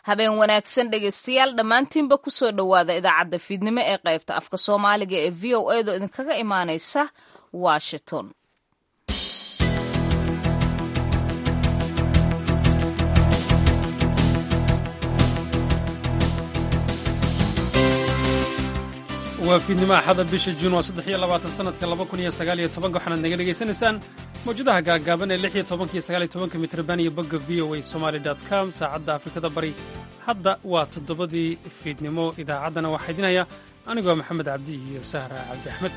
habeen wanaagsan dhegaystayaal dhammaantiinba kusoo dhowaada idaacadda fiidnimo ee qaybta afka soomaaliga ee v o edo idinkaga imaanaysa washington waa fiidnimo axada bisha juun waa saddex iyo labaatan sanadka laba kun iyo sagaal iyo tobanka waxaanaad naga dhegaysanaysaan mawjadaha gaagaaban ee lix iyo tobanka iyo sagaal iyo tobanka mitrban iyo bogga v o a somaali dot com saacadda afrikada bari hadda waa toddobadii fiidnimo idaacaddana waxaa idinaya anigoo maxamed cabdi iyo sahra cabdi axmed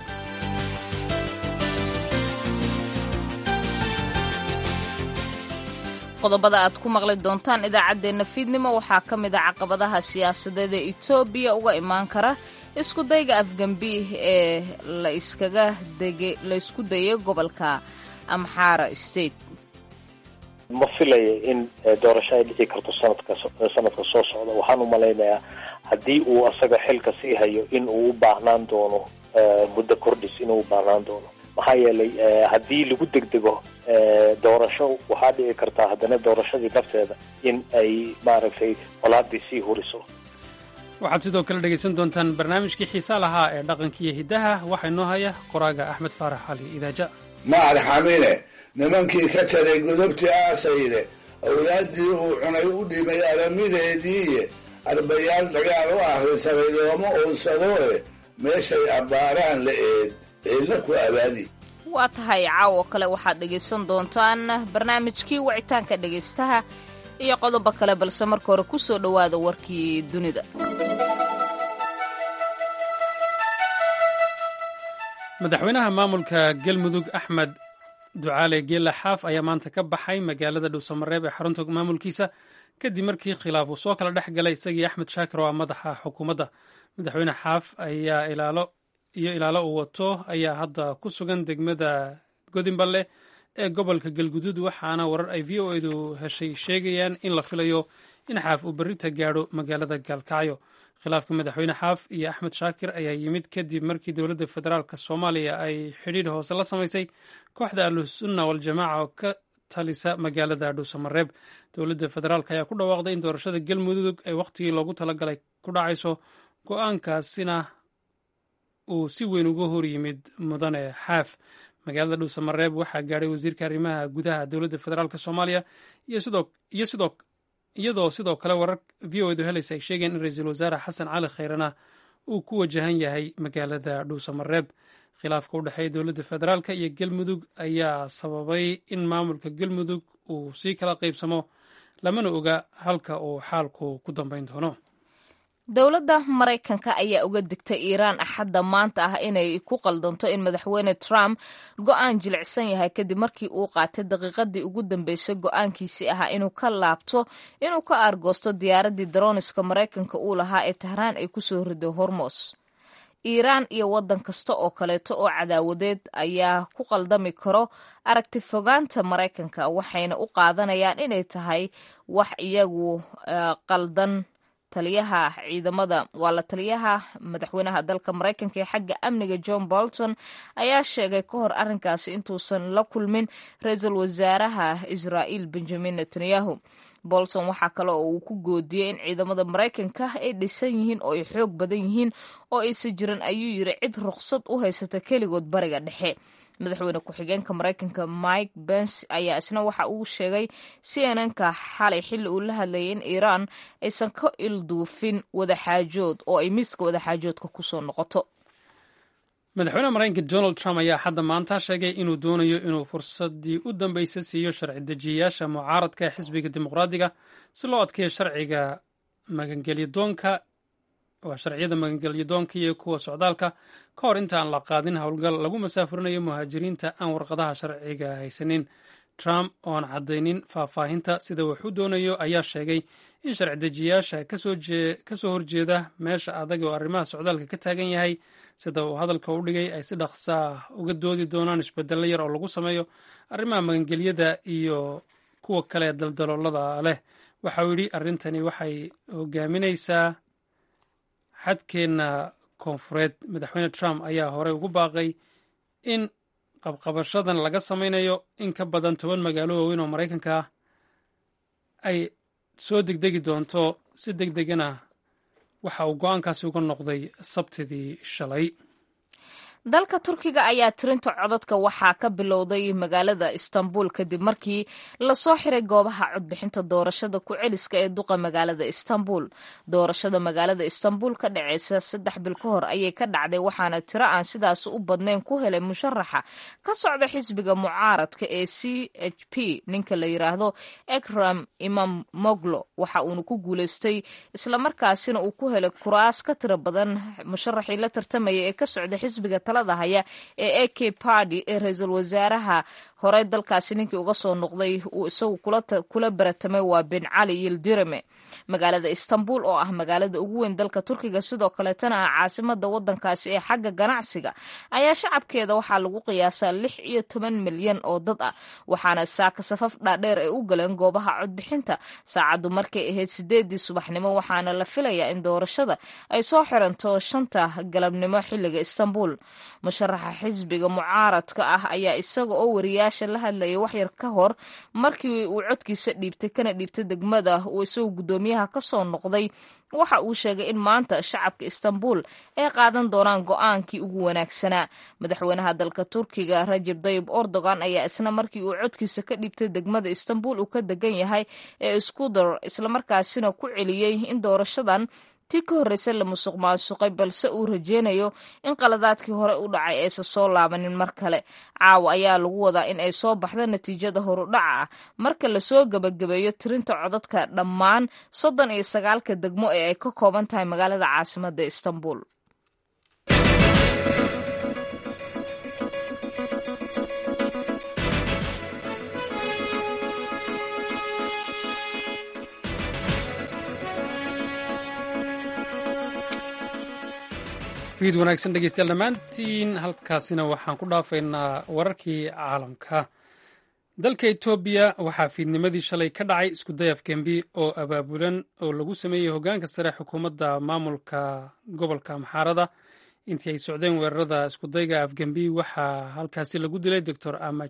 qodobada aad ku maqli doontaan idaacaddeenna fiidnimo waxaa ka mid a caqabadaha siyaasadeed ee etoobiya uga imaan kara isku dayga afgambiih ee la isku dayay gobolka amxaara state ma filaya in doorasho ay dhici karto sanadka sanadka soo socda waxaan u malaynayaa haddii uu asaga xilka sii hayo in uu u baahnaan doono muddo kordhis inuu u baahnaan doono maxaa yeelay haddii lagu degdego doorasho waxaa dhici kartaa haddana doorashadii nafteeda in ay maaragtay qolaadii sii huriso waxaad sidoo kale dhegaysan doontaan barnaamijkii xiisaa lahaa ee dhaqankiiyo hiddaha waxaa inoo haya qoraaga axmed faarax cali idaaja maar xamine nimankii ka jaray godobtii aasayde awlaaddii uu cunay u dhimay aramideediiye arbayaal dagaal u ahrisaray looma uunsadooe meeshay abbaaraan la eed eedla ku abaadi waa tahay caawo kale waxaad dhegaysan doontaan barnaamijkii wicitaanka dhegaystaha iyo qodobo kale balse marka hore ku soo dhowaada warkii dunida madaxweynaha maamulka galmudug axmed ducaale geela xaaf ayaa maanta ka baxay magaalada dhuusamareeb ee xarunta maamulkiisa kadib markii khilaaf uu soo kala dhex galay isagii axmed shaakir oo ah madaxa xukuumadda madaxweyne xaaf ayaa ilaalo iyo ilaalo uu wato ayaa hadda ku sugan degmada godinballe ee gobolka galguduud waxaana warar ay v o edu heshay sheegayaan in la filayo in xaaf uu berrita gaadho magaalada gaalkacyo khilaafka madaxweyne xaaf iyo axmed shaakir ayaa yimid kadib markii dowladda federaalk soomaaliya ay xidhiidh hoose la samaysay kooxda ahlusunna waljamaaca oo ka talisa magaalada dhuusamareeb dowladda federaalk ayaa ku dhawaaqday in doorashada galmudug ay wakhtigii loogu talagalay ku dhacayso go-aankaasina uu si weyn uga hor yimid mudane xaaf magaalada dhuusamareeb waxaa gaadhay wasiirka arrimaha gudaha dowladda federaalk soomaaliya iyadoo sidoo kale warar v o edu helaysa ay sheegeen in ra-iisul wasaare xasan cali khayrana uu ku wajahan yahay magaalada dhuusamareeb khilaafka u dhexeeya dowladda federaalk iyo galmudug ayaa sababay in maamulka galmudug uu sii kala qaybsamo lamana oga halka uu xaalku ku dambeyn doono dowladda maraykanka ayaa uga digtay iiraan axadda maanta ah inay ku qaldanto in madaxweyne trump go-aan jilicsan yahay kadib markii uu qaatay daqiiqadii ugu dambeysay go-aankiisii ahaa inuu ka laabto inuu ka aargoosto diyaaraddii daroniska maraykanka uu lahaa ee tahraan ay kusoo riday hormos iiraan iyo waddan kasta oo kaleeto oo cadaawadeed ayaa ku qaldami karo aragti fogaanta maraykanka waxayna u qaadanayaan inay tahay wax iyagu qaldan taliyaha ciidamada waa la taliyaha madaxweynaha dalka maraykanka ee xagga amniga john bolton ayaa sheegay ka hor arrinkaasi intuusan la kulmin ra-iisul wasaaraha israa'iil benjamin netanyahu bolton waxaa kale oo uu ku goodiyey in ciidamada maraykanka ay dhisan yihiin oo ay xoog badan yihiin oo aysan jiran ayuu yiri cid ruqsad u haysata keligood bariga dhexe madaxweyne ku-xigeenka maraykanka mike bence ayaa isna waxa uu sheegay cnnka xalay xilli uu la hadlayay in iiraan aysan ka ilduufin wadaxaajood oo ay miiska wadaxaajoodka kusoo noqoto madaxweynaha maraykanka donald trump ayaa xadda maanta sheegay inuu doonayo inuu fursadii u dambeysay siiyo sharci dejiyayaasha mucaaradka ee xisbiga dimuqraadiga si loo adkeeyo sharciga magangelyadoonka waa sharciyada magangelyadoonka iyo kuwa socdaalka ka hor intaan la qaadin howlgal lagu masaafurinayo muhaajiriinta aan warqadaha sharciga haysanin trump oo aan caddaynin faahfaahinta sida wuxuu doonayo ayaa sheegay in sharci dejiyayaasha kasoo horjeeda meesha adag oo arrimaha socdaalka ka taagan yahay sida uu hadalka u dhigay ay si dhaqsaa uga doodi doonaan isbedello yar oo lagu sameeyo arrimaha magangelyada iyo kuwa kale daldaloolada leh waxa uu yidhi arrintani waxay hogaaminaysaa xadkeenna koonfureed madaxweyne trump ayaa horey ugu baaqay in qabqabashadan laga sameynayo in ka badan toban magaalo waaweyn oo maraykanka ah ay soo degdegi doonto si deg degana waxa uu go-aankaasi uga noqday sabtidii shalay dalka turkiga ayaa tirinta codadka waxaa ka bilowday magaalada istanbul kadib markii lasoo xiray goobaha codbixinta doorashada ku celiska ee duqa magaalada istanbul doorashada magaalada istanbul ka dhaceysa saddex bil ka hor ayay ka dhacday waxaana tiro aan sidaas u badnayn ku helay musharaxa ka socda xisbiga mucaaradka ee c h p ninka la yiraahdo ekram imam moglo waxa uuna ku guuleystay islamarkaasina uu ku helay kuraas ka tiro badan musharaxii la tartamaya ee ka socda xisbiga haya ee a k party ee ra-iisul wasaaraha horey dalkaasi ninkii uga soo noqday uu isagu kula baratamay waa bin cali yildirame magaalada istanbul oo ah magaalada ugu weyn dalka turkiga sidoo kaleetana ah caasimada wadankaasi ee xagga ganacsiga ayaa shacabkeeda waxaa lagu qiyaasaa lix iyo toban milyan oo dad ah waxaana saaka safaf dhaadheer ay u galeen goobaha codbixinta saacaddu markay ahayd sideedii subaxnimo waxaana la filayaa in doorashada ay soo xiranto shanta galabnimo xiliga istanbul musharaxa xisbiga mucaaradka ah ayaa isaga oo wariyaasha la hadlayay waxyar ka hor markii uu codkiisa dhiibtay kana dhiibtay degmada uu isagu guddoomiyaha ka soo noqday waxa uu sheegay in maanta shacabka istanbul ay qaadan doonaan go-aankii ugu wanaagsanaa madaxweynaha dalka turkiga rajab dayib erdogan ayaa isna markii uu codkiisa ka dhiibtay degmada istanbul uu ka degan yahay ee skudor islamarkaasina ku celiyey in doorashadan tii ka horreysay la musuq maasuqay balse uu rajeynayo in qaladaadkii hore u dhacay aysan soo laabanin mar kale caawa ayaa lagu wadaa in ay soo baxdo natiijada horudhaca ah marka lasoo gebagabeeyo tirinta codadka dhammaan soddon iyo sagaalka degmo ee ay ka kooban tahay magaalada caasimada istanbul fiid wanaagsan dhegeystayaal dhammaantiin halkaasina waxaan ku dhaafaynaa wararkii caalamka dalka etoobiya waxaa fiidnimadii shalay ka dhacay iskuday afgembi oo abaabulan oo lagu sameeyey hoggaanka sare xukuumadda maamulka gobolka amxaarada intii ay socdeen weerarada iskudayga afgembi waxaa halkaasi lagu dilay doctor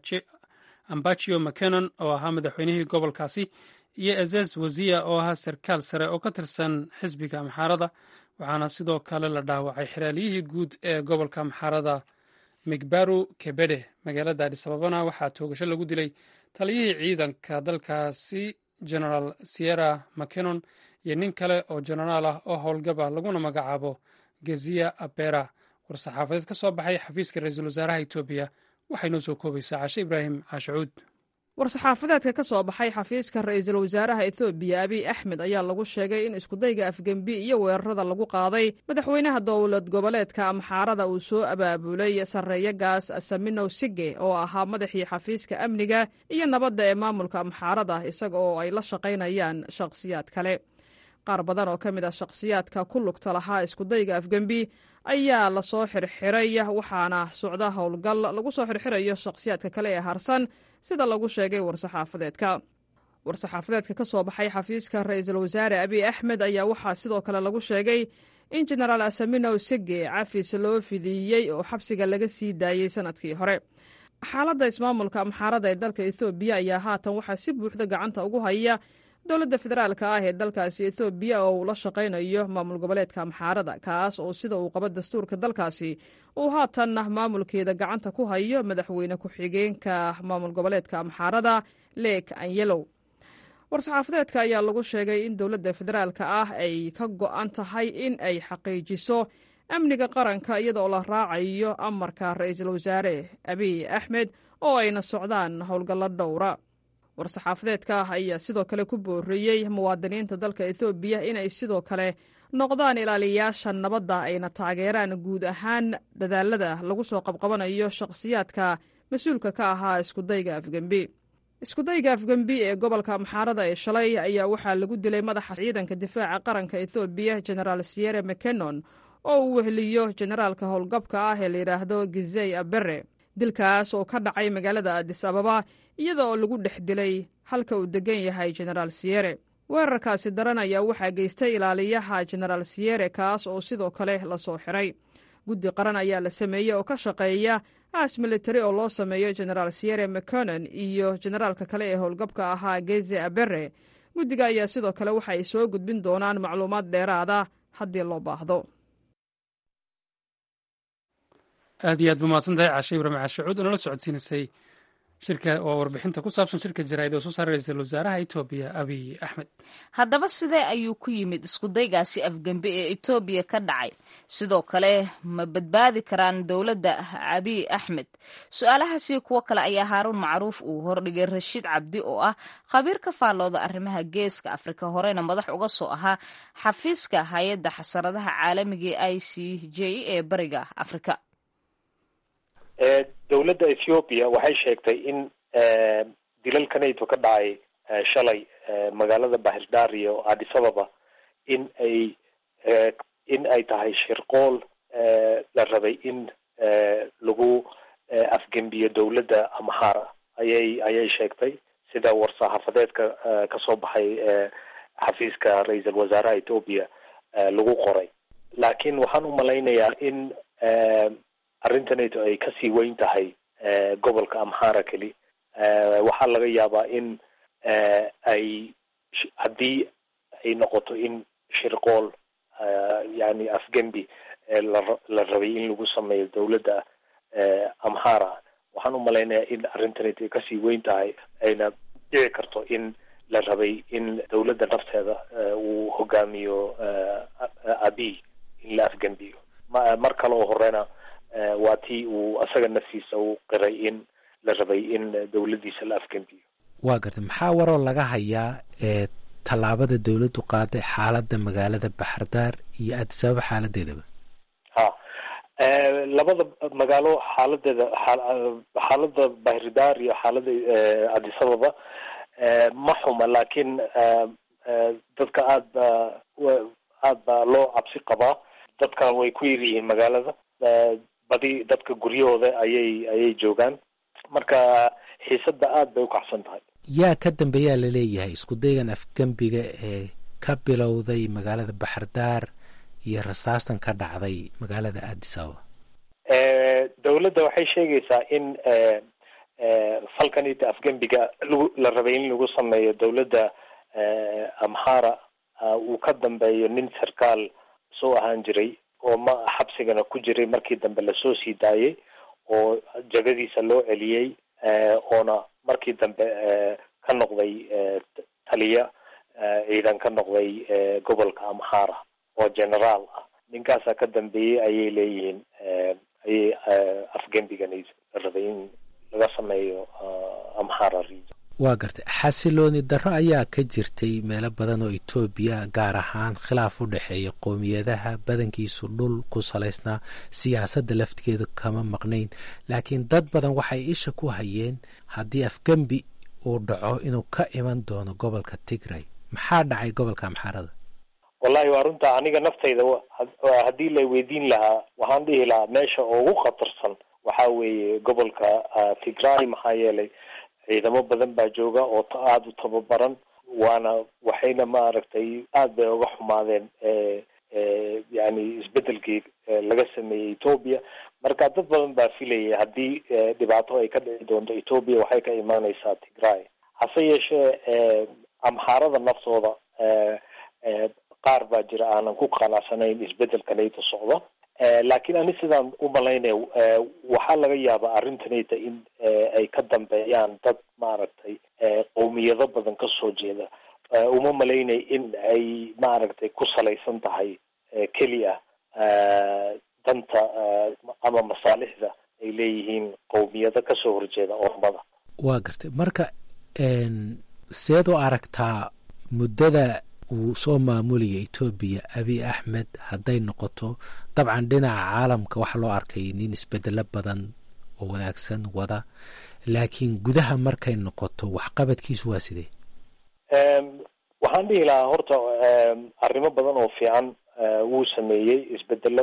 ambachio mckenon oo ahaa madaxweynihii gobolkaasi iyo ezes waziya oo ahaa sarkaal sare oo ka tirsan xisbiga amxaarada waxaana sidoo kale la dhaawacay xeraalyihii guud ee gobolka amxaarada migbaru kebede magaalada adisababana waxaa toogasho lagu dilay taliyihii ciidanka dalkaasi generaal sierra mckenon iyo nin kale oo genaraal ah oo howlgaba laguna magacaabo geziya abera war-saxaafadeed ka soo baxay xafiiska ra-iisul wasaaraha etoobiya waxay noo soo koobaysaa cashe ibraahim caashacuud war-saxaafadeedka ka soo baxay xafiiska ra-iisul wasaaraha etoobiya abiy axmed ayaa lagu sheegay in iskudayga afgembi iyo weerarada lagu qaaday madaxweynaha dowlad goboleedka amxaarada uu soo abaabulay sarreeya gaas saminow sige oo ahaa madaxii xafiiska amniga iyo nabadda ee maamulka amxaarada isaga oo ay la shaqaynayaan shakhsiyaad kale qaar badan oo ka mid ah shakhsiyaadka ku lugta lahaa iskudayga afgembi ayaa lasoo xirxiray waxaana socda howlgal lagu soo xirxirayo shakhsiyaadka kale ee harsan sida lagu sheegay war-saxaafadeedka war-saxaafadeedka ka soo baxay xafiiska ra-iisul wasaare abiy axmed ayaa waxaa sidoo kale lagu sheegay in jenaraal asaminow sege cafis loo fidiiyey oo xabsiga laga sii daayey sanadkii hore xaaladda ismaamulka amxaarada ee dalka ethoobiya ayaa haatan waxaa si buuxda gacanta ugu haya dowladda federaalka ah ee dalkaasi ethoobiya oo uu la shaqaynayo maamul goboleedka amxaarada kaas oo sida uu qabo dastuurka dalkaasi uu haatanna maamulkeeda gacanta ku hayo madaxweyne ku-xigeenka maamul goboleedka amxaarada leek anyelow war-saxaafadeedka ayaa lagu sheegay in dowladda federaalka ah ay ka go-an tahay in ay xaqiijiso amniga qaranka iyadoo la raacayo amarka ra-iisul wasaare abiy axmed oo ayna socdaan howlgallo dhowra war-saxaafadeedka ah ayaa sidoo kale ku boorreeyey muwaadiniinta dalka ethoobiya inay sidoo kale noqdaan ilaaliyayaasha nabadda ayna taageeraan guud ahaan dadaalada lagu soo qabqabanayo shakhsiyaadka mas-uulka ka ahaa iskudayga afgembi iskudayga afgembi ee gobolka amxaarada ee shalay ayaa waxaa lagu dilay madaxa ciidanka difaaca qaranka ethoobiya genaraal sierre mckenon oo uu weheliyo generaalka howlgabka ah ee layidhaahdo gizey abere dilkaas oo ka dhacay magaalada adis ababa iyada oo lagu dhex dilay halka uu degan yahay genaraal siyere weerarkaasi daran ayaa waxaa geystay ilaaliyaha genaraal siyere kaas oo sidoo kale lasoo xiray guddi qaran ayaa la sameeyey oo ka shaqeeya aas militari oo loo sameeyo genaraal siyere mconon iyo generaalka kale ee howlgabka ahaa geze abere guddiga ayaa sidoo kale waxa ay soo gudbin doonaan macluumaad dheeraada haddii loo baahdo aad iyo aad bu mahadsan tahay caashe ibraahim caashacuud oo nala socodsiinaysay shirka oo warbixinta ku saabsan shirka jaraa'id oo soo saaray ra-iisul wasaaraha etoobiya abiy axmed haddaba sidee ayuu ku yimid iskudaygaasi afgembe ee etoobiya ka dhacay sidoo kale ma badbaadi karaan dowladda abiy axmed su-aalahaasi kuwo kale ayaa haaruun macruuf uu hordhigay rashiid cabdi oo ah khabiir ka faallooda arrimaha geeska afrika horena madax uga soo ahaa xafiiska hay-adda xasaradaha caalamiga ee i c j ee bariga afrika dowladda ethiopia waxay sheegtay in dilalka nato ka dhacay shalay magaalada bahirdar iyo addis ababa in ay in ay tahay shirqool la rabay in lagu afgembiyo dowladda amhara ayay ayay sheegtay sida war-saxaafadeedka kasoo baxay xafiiska ra-iisul wasaaraha ethoopia lagu qoray laakiin waxaan u malaynayaa in arrintanayto ay kasii weyn tahay gobolka amhara keli waxaa laga yaabaa in ay haddii ay noqoto in shirqool yani afgembi la rabay in lagu sameeyo dowladda amhara waxaan u malaynayaa in arrintanayto ay kasii weyn tahay ayna dhici karto in la rabay in dowladda nafteeda uu hogaamiyo abiy in la afgembiyo mar kale oo horena waa tii uu asaga naftiisa u qiray in la rabay in dowladdiisa la afgembiyo waa gartay maxaa waroo laga hayaa ee tallaabada dowladdu qaaday xaaladda magaalada baxardaar iyo addisababa xaaladeedaba ha labada magaalo xaaladeeda xaalada bahridaar iyo xaalada addis ababa ma xuma laakiin dadka aad ba aad baa loo cabsi qabaa dadkan way ku yar yihiin magaalada badi dadka guryahooda ayay ayay joogaan marka xiisadda aad bay ukacsan tahay yaa ka dambeeyaa laleeyahay isku daygan afgembiga ee ka bilowday magaalada baxardaar iyo rasaastan ka dhacday magaalada addis ababa dowladda waxay sheegaysaa in falkanita afgembiga lagu la rabay in lagu sameeyo dowladda amhara uu ka dambeeyo nin sarkaal soo ahaan jiray oo ma xabsigana ku jiray markii dambe lasoo sii daayay oo jagadiisa loo celiyey oona markii dambe ka noqday taliya ciidan ka noqday gobolka amhara oo generaal ah ninkaasaa ka dambeeyey ayay leeyihiin ayay afgembigan rabay in laga sameeyo amhara region waa gartay xasilooni darro ayaa ka jirtay meelo badan oo etoobiya gaar ahaan khilaaf u dhexeeya qowmiyadaha badankiisu dhul ku salaysnaa siyaasadda laftigeedu kama maqnayn laakiin dad badan waxay isha ku hayeen haddii afgembi uu dhaco inuu ka iman doono gobolka tigray maxaa dhacay gobolka amxaarada wallahi waa runta aniga naftayda haddii la weydiin lahaa waxaan dhihi lahaa meesha ugu khatarsan waxaa weeye gobolka tigray maxaa yeelay ciidamo badan baa jooga oo aada u tababaran waana waxayna maaragtay aad bay uga xumaadeen yani isbedelkii laga sameeyey ethoopia marka dad badan baa filayay haddii dhibaato ay ka dhici doonto ethoopia waxay ka imaaneysaa tigray hase yeeshee amxaarada naftooda qaar baa jira aanan ku qanacsanayn isbedelkanayta socda laakiin ani sidaan u malaynaya waxaa laga yaabaa arrintanayta in ay ka dambeeyaan dad maaragtay qowmiyado badan kasoo jeeda uma malaynay in ay maaragtay ku salaysan tahay keliya danta ama masaalixda ay leeyihiin qowmiyado kasoo horjeeda ormada waa gartay marka seed u aragtaa muddada uu soo maamulaya etoobiya abiy axmed hadday noqoto dabcan dhinaca caalamka waxaa loo arkay nin isbedelo badan oo wanaagsan wada laakiin gudaha markay noqoto waxqabadkiisu waa sidee waxaan dhihi lahaa horta arrimo badan oo fiican wuu sameeyey isbedelo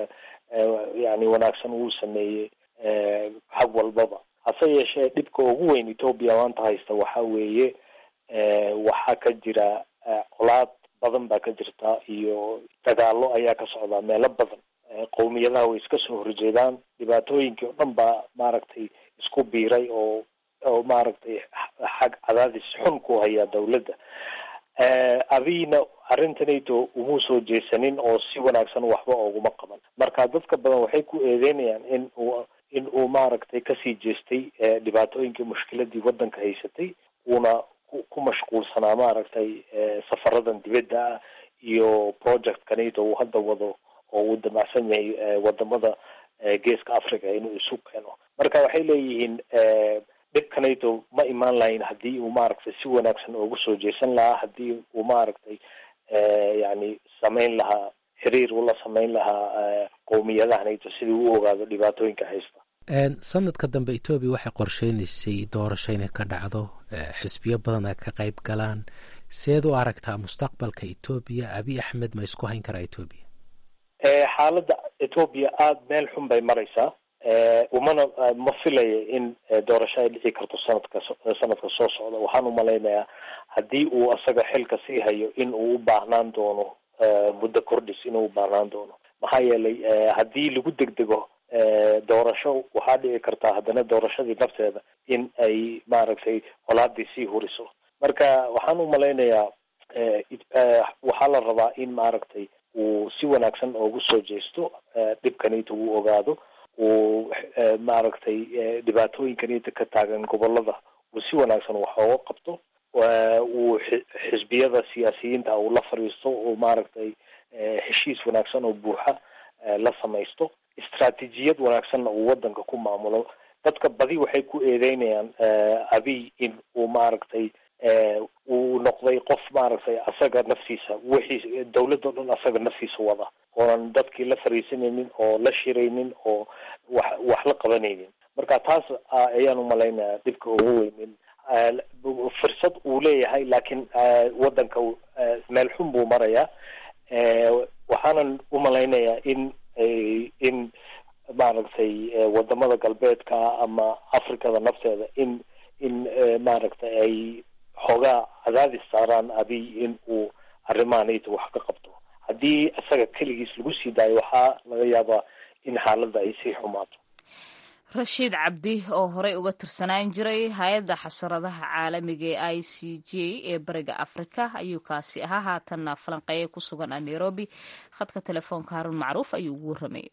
yani wanaagsan wuu sameeyey xag walbaba hase yeeshee dhibka ugu weyn ethoopia maanta haysta waxaa weeye waxaa ka jira colaad badan baa ka jirta iyo dagaalo ayaa ka socdaa meelo badan qowmiyadaha way iska soo horjeedaan dhibaatooyinkii oo dhan baa maaragtay isku biiray oo oo maaragtay xag cadaadis xun ku hayaa dawladda abiyna arrintanayto umuu soo jeesanin oo si wanaagsan waxba ooguma qaban marka dadka badan waxay ku eedeynayaan in uu in uu maaragtay kasii jeestay dhibaatooyinkii mushkiladii waddanka haysatay uuna ku mashquulsanaa maaragtay safaradan dibadda ah iyo project kanayto uu hadda wado oo uu damacsan yahay wadamada geeska africa inuu isu keeno marka waxay leeyihiin dhibkanayto ma imaan lahayn haddii uu maaragtay si wanaagsan oogu soo jeesan lahaa haddii uu maaragtay yani samayn lahaa xiriir ula samayn lahaa qowmiyadahanayto sidii u ogaado dhibaatooyinka haysta sanadka dambe etoobiya waxay qorsheynaysay doorasho inay ka dhacdo xisbiyo badan ay ka qayb galaan seed u aragtaa mustaqbalka etoobiya abiy axmed ma isku hayn karaa etoobiya xaaladda etoobiya aada meel xun bay maraysaa umana ma filaya in doorasho ay dhici karto sanadka sanadka soo socda waxaan umalaynayaa haddii uu asaga xilka sii hayo in uu u baahnaan doono muddo kordhis inuu u baahnaan doono maxaa yeelay haddii lagu degdego doorasho waxaa dhici kartaa haddana doorashadii nafteeda in ay maaragtay colaadii sii huriso marka waxaan umalaynayaa waxaa la rabaa in maaragtay uu si wanaagsan oogu soo jeesto dhibkanita uu ogaado uu maaragtay dhibaatooyinkanita ka taagan gobolada uu si wanaagsan wax ooga qabto uu xisbiyada siyaasiyiinta uu la fadhiisto uu maaragtay heshiis wanaagsan oo buuxa la samaysto istraatijiyad wanaagsanna uu wadanka ku maamulo dadka badi waxay ku eedeynayaan abiy in uu maaragtay uu noqday qof maaragtay asaga naftiisa wixii dawladda o dhan asaga naftiisa wada oonan dadkii la fariisanaynin oo la shiraynin oo wax wax la qabanaynin marka taas ayaan umalaynayaa dhibka ugu weynin fursad uu leeyahay laakiin wadanka meel xun buu marayaa waxaanan umalaynayaa in in maaragtay wadamada galbeedka ama africada nafteeda in in maaragtay ay xoogaa cadaadis saaraan abiy in uu arrimahanayta wax ka qabto haddii isaga keligiis lagu sii daayo waxaa laga yaabaa in xaaladda ay sii xumaato rashiid cabdi oo horey uga tirsanaan jiray hay-adda xasaradaha caalamiga ee i c j ee bariga afrika ayuu kaasi ahaa haatanna falanqeeye ku sugan a nairobi khadka telefoonka haruun macruuf ayuu ugu warramayay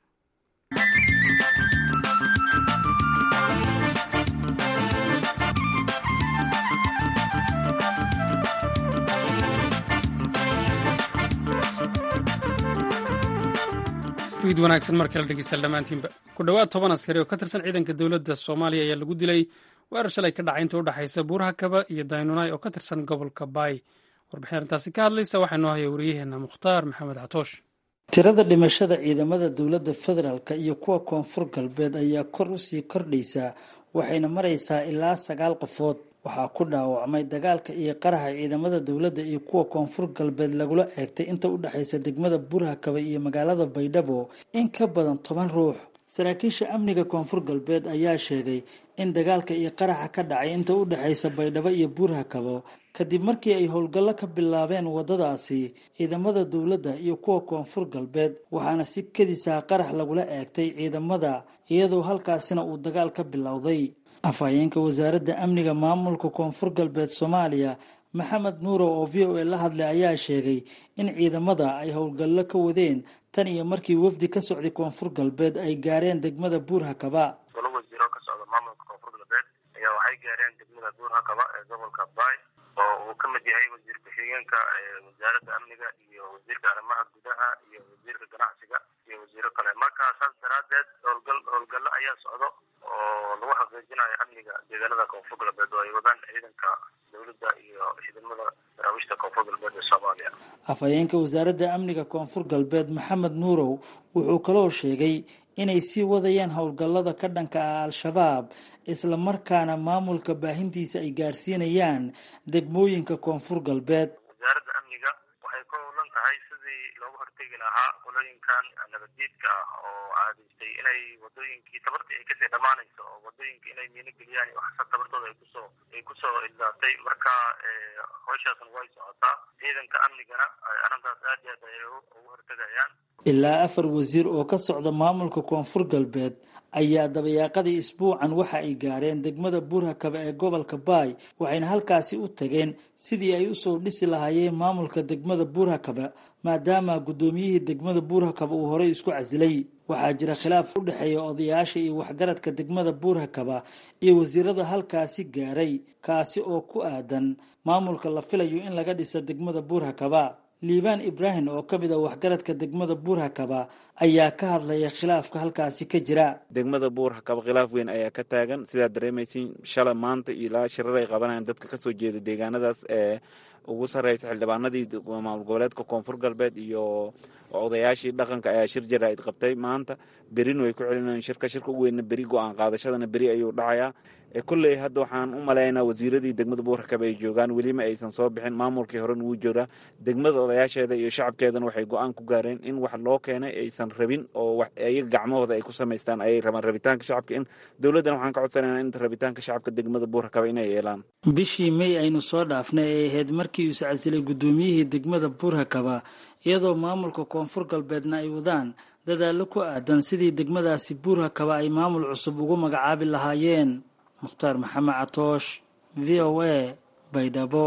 fiid wanaagsan mar kale dhegeystayaal dhammaantiinba ku dhowaad toban askari oo ka tirsan ciidanka dowladda soomaaliya ayaa lagu dilay weerar shalay ka dhacay inta u dhexaysa buuraha kaba iyo daynunay oo ka tirsan gobolka baay warbixin arrintaasi ka hadlaysa waxaa noo haya wariyaheenna mukhtaar maxamed catoosh tirada dhimashada ciidamada dowladda federaalk iyo kuwa koonfur galbeed ayaa kor usii kordhaysaa waxayna maraysaa ilaa sagaal qofood waxaa ku dhaawacmay dagaalka iyo qaraxa ciidamada dowladda iyo kuwa koonfur galbeed lagula eegtay inta u dhexaysa degmada burhakaba iyo magaalada baydhabo in ka badan toban ruux saraakiisha amniga koonfur galbeed ayaa sheegay in dagaalka iyo qaraxa ka dhacay inta u dhexaysa baydhabo iyo burhakabo kadib markii ay howlgallo ka bilaabeen waddadaasi ciidamada dowladda iyo kuwa koonfur galbeed waxaana si kedisaa qarax lagula eegtay ciidamada iyadoo halkaasina uu dagaal ka bilowday afhayeenka wasaaradda amniga maamulka koonfur galbeed soomaaliya maxamed nuuro oo v o a la hadlay ayaa sheegay in ciidamada ay howlgallo ka wadeen tan iyo markii wafdi ka socday koonfur galbeed ay gaareen degmada buurhakaba golo wasiiro ka socda maamulka koonfur galbeed ayaa waxay gaareen degmada buurhakaba ee gobolka baay oo uu ka mid yahay wasiir ku-xigeenka wasaaradda amniga iyo wasiirka arrimaha gudaha iyo wasiirka ganacsiga iyo wasiiro kale marka saas daraadeed howlgal howlgallo ayaa socdo oo lagu xaqiijinayo amniga deegaanada koonfur galbeed oo ay wadaan ciidanka dowladda iyo ciidamada daraawiishta koonfur galbeed ee soomaaliya afhayeenka wasaaradda amniga koonfur galbeed maxamed nuurow wuxuu kaloo sheegay inay sii wadayaan howlgallada ka dhanka ah al-shabaab islamarkaana maamulka baahintiisa ay gaarsiinayaan degmooyinka koonfur galbeed wasaaradda amniga waxay ka howlan tahay sidii loogu hortegi lahaa qolooyinkan nabaddiidka ah oo caadaystay inay wadooyinkii tabartii ay kasii dhammaanayso oo wadooyinka inay miino geliyaan iyo waxsa tabartooda ay kusoo ay kusoo ildaatay marka howshaasna way socotaa ciidanka amnigana arrintaas aad iyo aad ayay ugu hortegayaan ilaa afar wasiir oo ka socda maamulka koonfur galbeed ayaa dabayaaqadii isbuucan waxa ay gaareen degmada buurhakaba ee gobolka baay waxayna halkaasi u tageen sidii ay usoo dhisi lahaayeen maamulka degmada buurhakaba maadaama guddoomiyihii degmada buurhakaba uu horey isku casilay waxaa jira khilaaf u dhexeeya odayaasha iyo waxgaradka degmada buurhakaba iyo wasiirada halkaasi gaaray kaasi oo ku aadan maamulka la filayo in laga dhisa degmada buurhakaba liibaan ibraahim oo ka mid a waxgaradka degmada buurhakaba ayaa ka hadlaya khilaafka halkaasi ka jira degmada buurhakaba khilaaf weyn ayaa ka taagan sidaad dareemaysin shala maanta ilaa shirar ay qabanayaan dadka kasoo jeeda deegaanadaas ee ugu sarreysa xildhibaanadii maamul goboleedka koonfur galbeed iyo odayaashii dhaqanka ayaa shir jaraa'id qabtay maanta berin way ku celinayaan shirka shirka u weynna beri go-aan qaadashadana beri ayuu dhacayaa kolley hadda waxaan u malaynaa wasiiradii degmada buurhakaba ay joogaan welima aysan soo bixin maamulkii horen wuu joogaa degmada odayaasheeda iyo shacabkeedana waxay go-aan ku gaareen in wax loo keenay aysan rabin oo ayaga gacmahooda ay ku samaystaan ayay rabaan rabitaanka shacabka in dowladdan waxaan ka codsanayna in rabitaanka shacabka degmada buurhakaba inay yeelaan bishii may aynu soo dhaafnay ay ahayd markii uu iscasilay guddoomiyihii degmada buurhakaba iyadoo maamulka koonfur galbeedna ay wadaan dadaallo ku aadan sidii degmadaasi buurhakaba ay maamul cusub ugu magacaabi lahaayeen mukhtaar maxamed catoosh v o a baydhabo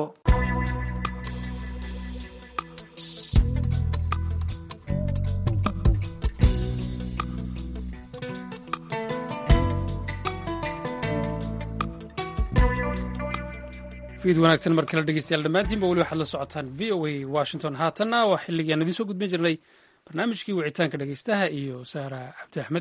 fiid wanaagsan mar kale dhegeystayaal dhammaantiinba weli waxaad la socotaan v o a washington haatanna waa xilligii aan idiin soo gudbin jirnay barnaamijkii wicitaanka dhegeystaha iyo saara cabdi axmed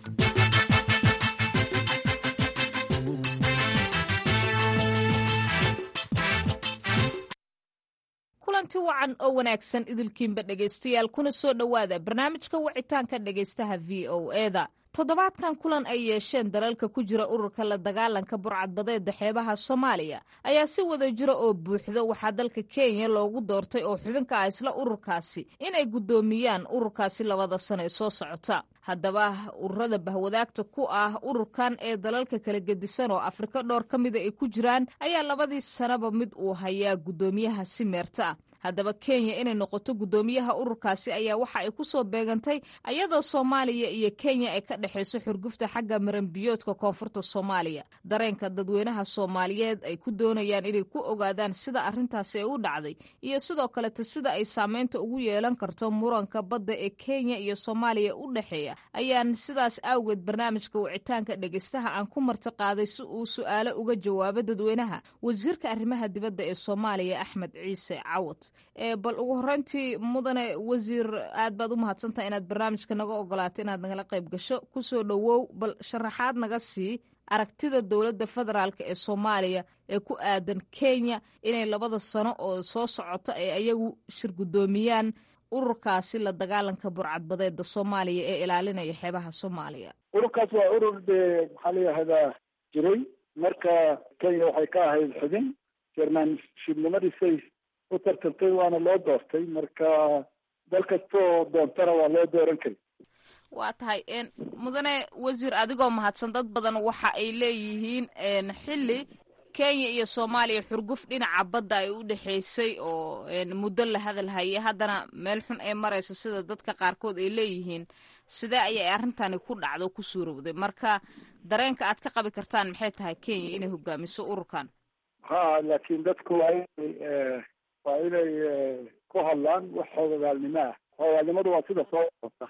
kulanti wacan oo wanaagsan idilkiinba dhegaystayaal kuna soo dhowaada barnaamijka wicitaanka dhegaystaha v o eda toddobaadkan kulan ay yeesheen dalalka ku jira ururka la dagaalanka burcadbadeeda xeebaha soomaaliya ayaa si wada jira oo buuxda waxaa dalka kenya loogu doortay oo xubinka ah isla ururkaasi inay guddoomiyaan ururkaasi labada sano ee soo socota haddaba ururada bahwadaagta ku ah ururkan ee dalalka kala gedisan oo afrika dhowr ka mida ay ku jiraan ayaa labadii sanaba mid uu hayaa guddoomiyaha si meerta ah haddaba kenya inay noqoto guddoomiyaha ururkaasi ayaa waxa ay ku soo beegantay ayadoo soomaaliya iyo kenya ay ka dhexayso xurgufta xagga maranbiyoodka koonfurta soomaaliya dareenka dadweynaha soomaaliyeed ay ku doonayaan inay ku ogaadaan sida arrintaasi ay u dhacday iyo sidoo kaleta sida ay saameynta ugu yeelan karto muranka badda ee kenya iyo soomaaliya u dhexeeya ayaan sidaas awgeed barnaamijka wicitaanka dhegeystaha aan ku marti qaaday si uu su-aalo uga jawaabo dadweynaha wasiirka arrimaha dibadda ee soomaaliya axmed ciise cawad bal ugu horeyntii mudane wasiir aad baad u mahadsantaha inaad barnaamijka naga ogolaato inaad nagala qayb gasho kusoo dhowow bal sharaxaad naga sii aragtida dowladda federaalk ee soomaaliya ee ku aadan kenya inay labada sano oo soo socota ay ayagu shir guddoomiyaan ururkaasi la dagaalanka burcadbadeeda soomaaliya ee ilaalinaya xeebaha soomaaliya ururkaas waa urur dee maxaa layihahdaa jiray marka kenya waxay ka ahayd xubin jermanshibnimadiisay u tartantay waana loo doortay marka dal kastoo doontana waa loo dooran kari waa tahay mudane wasiir adigoo mahadsan dad badan waxa ay leeyihiin xilli kenya iyo soomaaliya xurguf dhinaca badda ay u dhexaysay oo muddo la hadal hayay haddana meel xun ay marayso sida dadka qaarkood ay leeyihiin sidee ayay arrintani ku dhacdo ku suurowday marka dareenka aad ka qabi kartaan maxay tahay kenya inay hogaamiso ururkan ha laakiin dadku waa inay waa inay ku hadlaan wax xoogagaalnimo ah xoogaalnimadu waa sida soo socota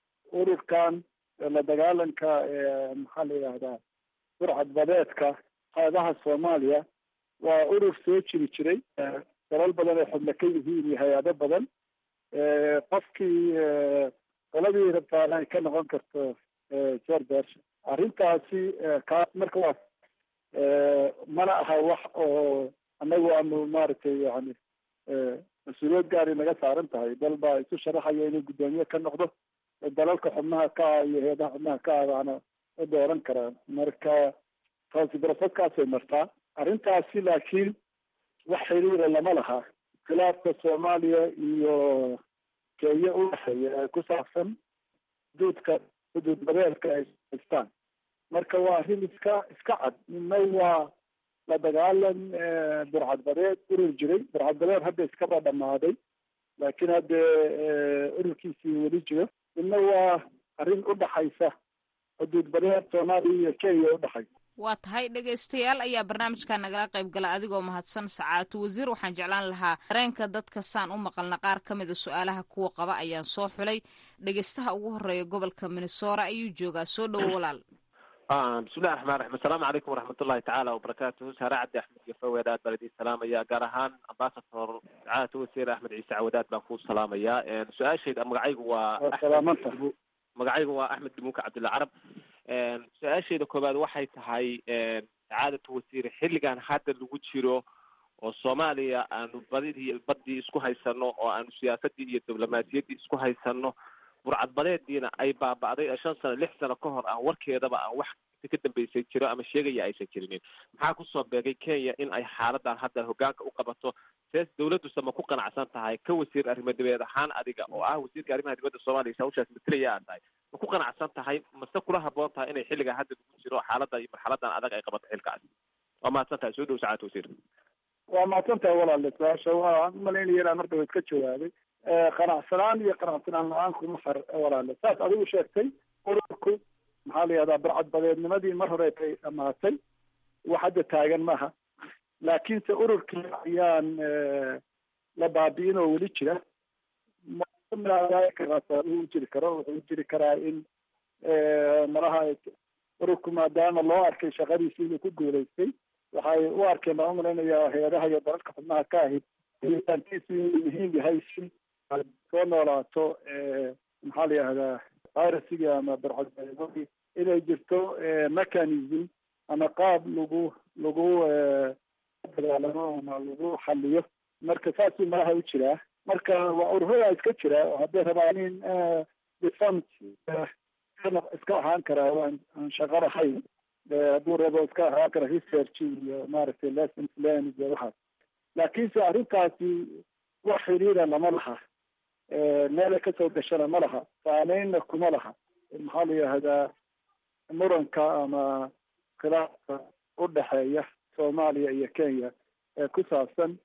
ururkan la dagaalanka maxaa la yidhahdaa burcad badeedka qeybaha soomaaliya waa urur soo jiri jiray dalal badan ay xubno ka yihiin iyo hay-ado badan qofkii qoladii rabtaana ay ka noqon karto jordash arrintaasi kaas marka waa mana aha wax oo annagu aanu maaragtay yani mas-uuliyad gaari naga saaran tahay dal baa isu sharaxaya inuu guddoomiye ka noqdo dalalka xubnaha ka ah iyo hay-adaha xubnaha ka ah baana u dooran karaan marka taasi barasadkaasay martaa arrintaasi laakiin wax xiriira lama laha khilaafka soomaaliya iyo kenya u dhexeeya ee ku saabsan xuduudka xuduud badeedka ay haystaan marka waa arrin iska iska cad midna waa la dagaalan burcad badeed urur jiray burcad badeed hadda iskaba dhamaaday laakiin haddee ururkiisii weli jiro midna waa arrin udhaxaysa xuduud badeed soomaaliya iyo kenya udhaxaysa waa tahay dhegaystayaal ayaa barnaamijka nagala qayb gala adigoo mahadsan sacaatu wasiir waxaan jeclaan lahaa dareenka dadka saan u maqalna qaar ka mida su-aalaha kuwa qaba ayaan soo xulay dhegaystaha ugu horeeya gobolka minnesora ayuu joogaa soo dhowo walaal bismillahi raxmaan raxiim assalaamu calaykum waraxmatullahi tacaala wabarakaatuhu saare cabdi axmed iyo fawed aad baan idin salaamaya gaar ahaan ambasador sacaadata wasiir axmed ciise cawadaad baan ku salaamayaa su-aashayda magacaygu waa magacaygu waa axmed dimuuka cabdilla carab su-aashayda koowaad waxay tahay sacaadatu wasiir xilligan hadda lagu jiro oo soomaaliya aanu badidii badii isku haysano oo aanu siyaasadii iyo diblomaasiyaddii isku haysano burcadbadeediina ay baaba'day shan sano lix sano ka hor ah warkeedaba aan wax ka dambeysay jiro ama sheegaya aysan jirinin maxaa kusoo beegay kenya in ay xaaladan hadda hogaanka u qabato sees dawladduse ma ku qanacsan tahay ka wasiir arrimo dibeed ahaan adiga oo ah wasiirka arrimaha dibadda soomaaliya hawshaas matalaya aad tahay ma ku qanacsan tahay mase kula haboon tahay inay xilligan hadda lagu jiro xaalada iyo marxaladan adag ay qabato xilkaas waa mahadsan tahay soo dhow sacaad wasiir waa mahadsan tahay walaale su-aasha waan umalaynaya inaan marka iska jawaabay qanacsanaan iyo qanacsanaan la-aan kuma far walaale saas adigu sheegtay ururku maxaa la yihahdaa barcadbadeednimadii mar hore ay dhamaatay wax hadda taagan maaha laakiinse ururkii ayaan la baabi'in oo weli jira u jiri karo wuxuu jiri karaa in malaha ururku maadaama loo arkay shaqadiisi inuu ku guulaystay waxay u arkeen baan umalaynayaa hay-adaha iyo dalalka xubnaha ka ahi helitaankiisu inuu muhiim yahay si soo noolaato maxaa la yihahdaa virusigii ama barcadbadeedadii inay jirto mechanism ama qaab lagu lagu dagaalamo ama lagu xaliyo marka saasuu malaha u jiraa marka waa ururada iska jira oo hadday rabaan in defont iska ahaan karaa waan aan shaqo lahayn hadduu rabo iska ahaan kara research iyo maaragtay lessons learned iyo waxaas laakiinse arrintaasi wax xiriira lama laha meelay kasoo gashana ma laha saameynna kuma laha maxaa la yihahdaa muranka ama khilaafka udhexeeya soomaaliya iyo kenya ee ku saabsan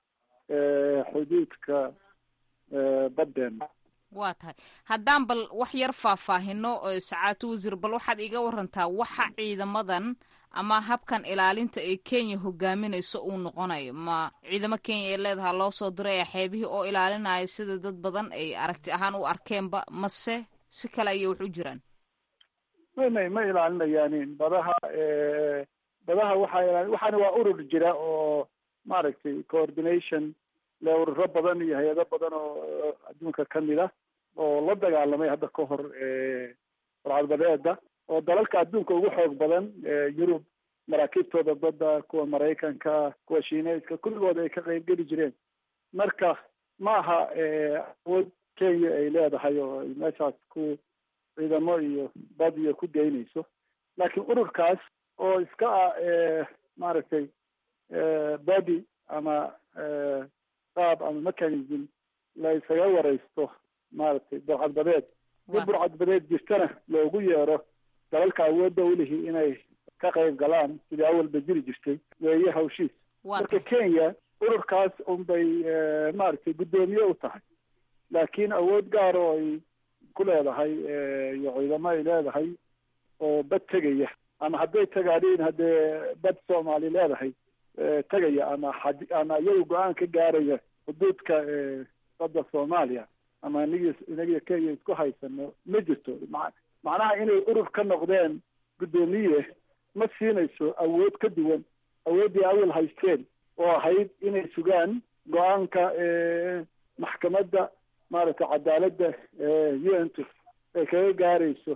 xuduudka baddeena waa tahay haddaan bal wax yar faahfaahino sacaatu wasiir bal waxaad iga warantaa waxa ciidamadan ama habkan ilaalinta ee kenya hogaaminayso uu noqonayo ma ciidamo kenya ee leedaha loo soo diraya xeebihii oo ilaalinaya sida dad badan ay aragti ahaan u arkeenba mase si kale ayay wax u jiraan may may ma ilaalinayaanin badaha badaha waxaa waxaana waa urur jira oo maaragtay coordination le ururo badan iyo hay-ado badan oo adduunka kamid ah oo la dagaalamay hadda ka hor barcadbadeeda oo dalalka adduunka ugu xoog badan yurub maraakiibtooda badda kuwa maraykanka kuwa shiineyska kulligood ay ka qayb geli jireen marka ma aha awood kenya ay leedahay oo ay meeshaas ku ciidamo iyo bad iyo ku geynayso laakiin ururkaas oo iska ah maaragtay body ama qaab ama mechanism la isaga wareysto maaragtay burcadbadeed si burcadbadeed jirtana loogu yeero dalalka awoodda ulihi inay ka qayb galaan sidii awalba jiri jirtay weeye hawshiis marka kenya ururkaas unbay maaragtay guddoomiye u tahay laakiin awood gaar oo ay ku leedahay iyo ciidamo ay leedahay oo bad tegaya ama hadday tagaadhiin haddee bad soomaali leedahay tegaya ama xad ama iyaga go-aan ka gaaraya xuduudka badda soomaaliya ama inagi inagiyo kenya isku haysano ma jirto ma macnaha inay urur ka noqdeen guddoomiye ma siinayso awood ka duwan awooddii awal haysteen oo ahayd inay sugaan go-aanka maxkamadda maaragtay cadaaladda u n t ay kaga gaarayso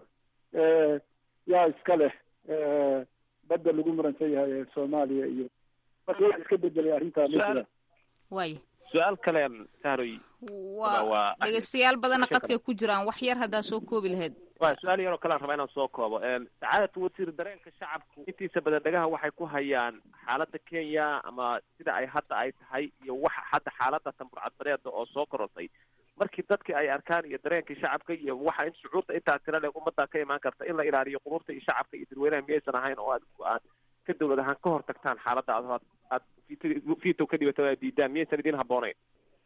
yaa iska leh badda lagu muransan yahay ee soomaaliya iyo marka wax iska bedelay arrintaa ma jiraan waaya su-aal kale sahroy waa dhegeystayaal badana qadkay ku jiraan wax yar haddaa soo koobi lahayd wa su-aal yaroo kalean rabaa inaan soo koobo sacaadatu wasiir dareenka shacabku intiisa badan dhagaha waxay ku hayaan xaaladda kenya ama sida ay hadda ay tahay iyo waxa hadda xaaladda tamburcadbadeeda oo soo korortay markii dadkii ay arkaan iyo dareenkii shacabka iyo waxa in shucuurta intaa tira le ummadda ka imaan karta in la ilaaliyo quruurta iyo shacabka iyo dadweynaha miyaysan ahayn oo aad aad ka dawlad ahaan ka hor tagtaan xaaladda aad aad vito ka dhibato aad diidaan miyaysan idin habboonayn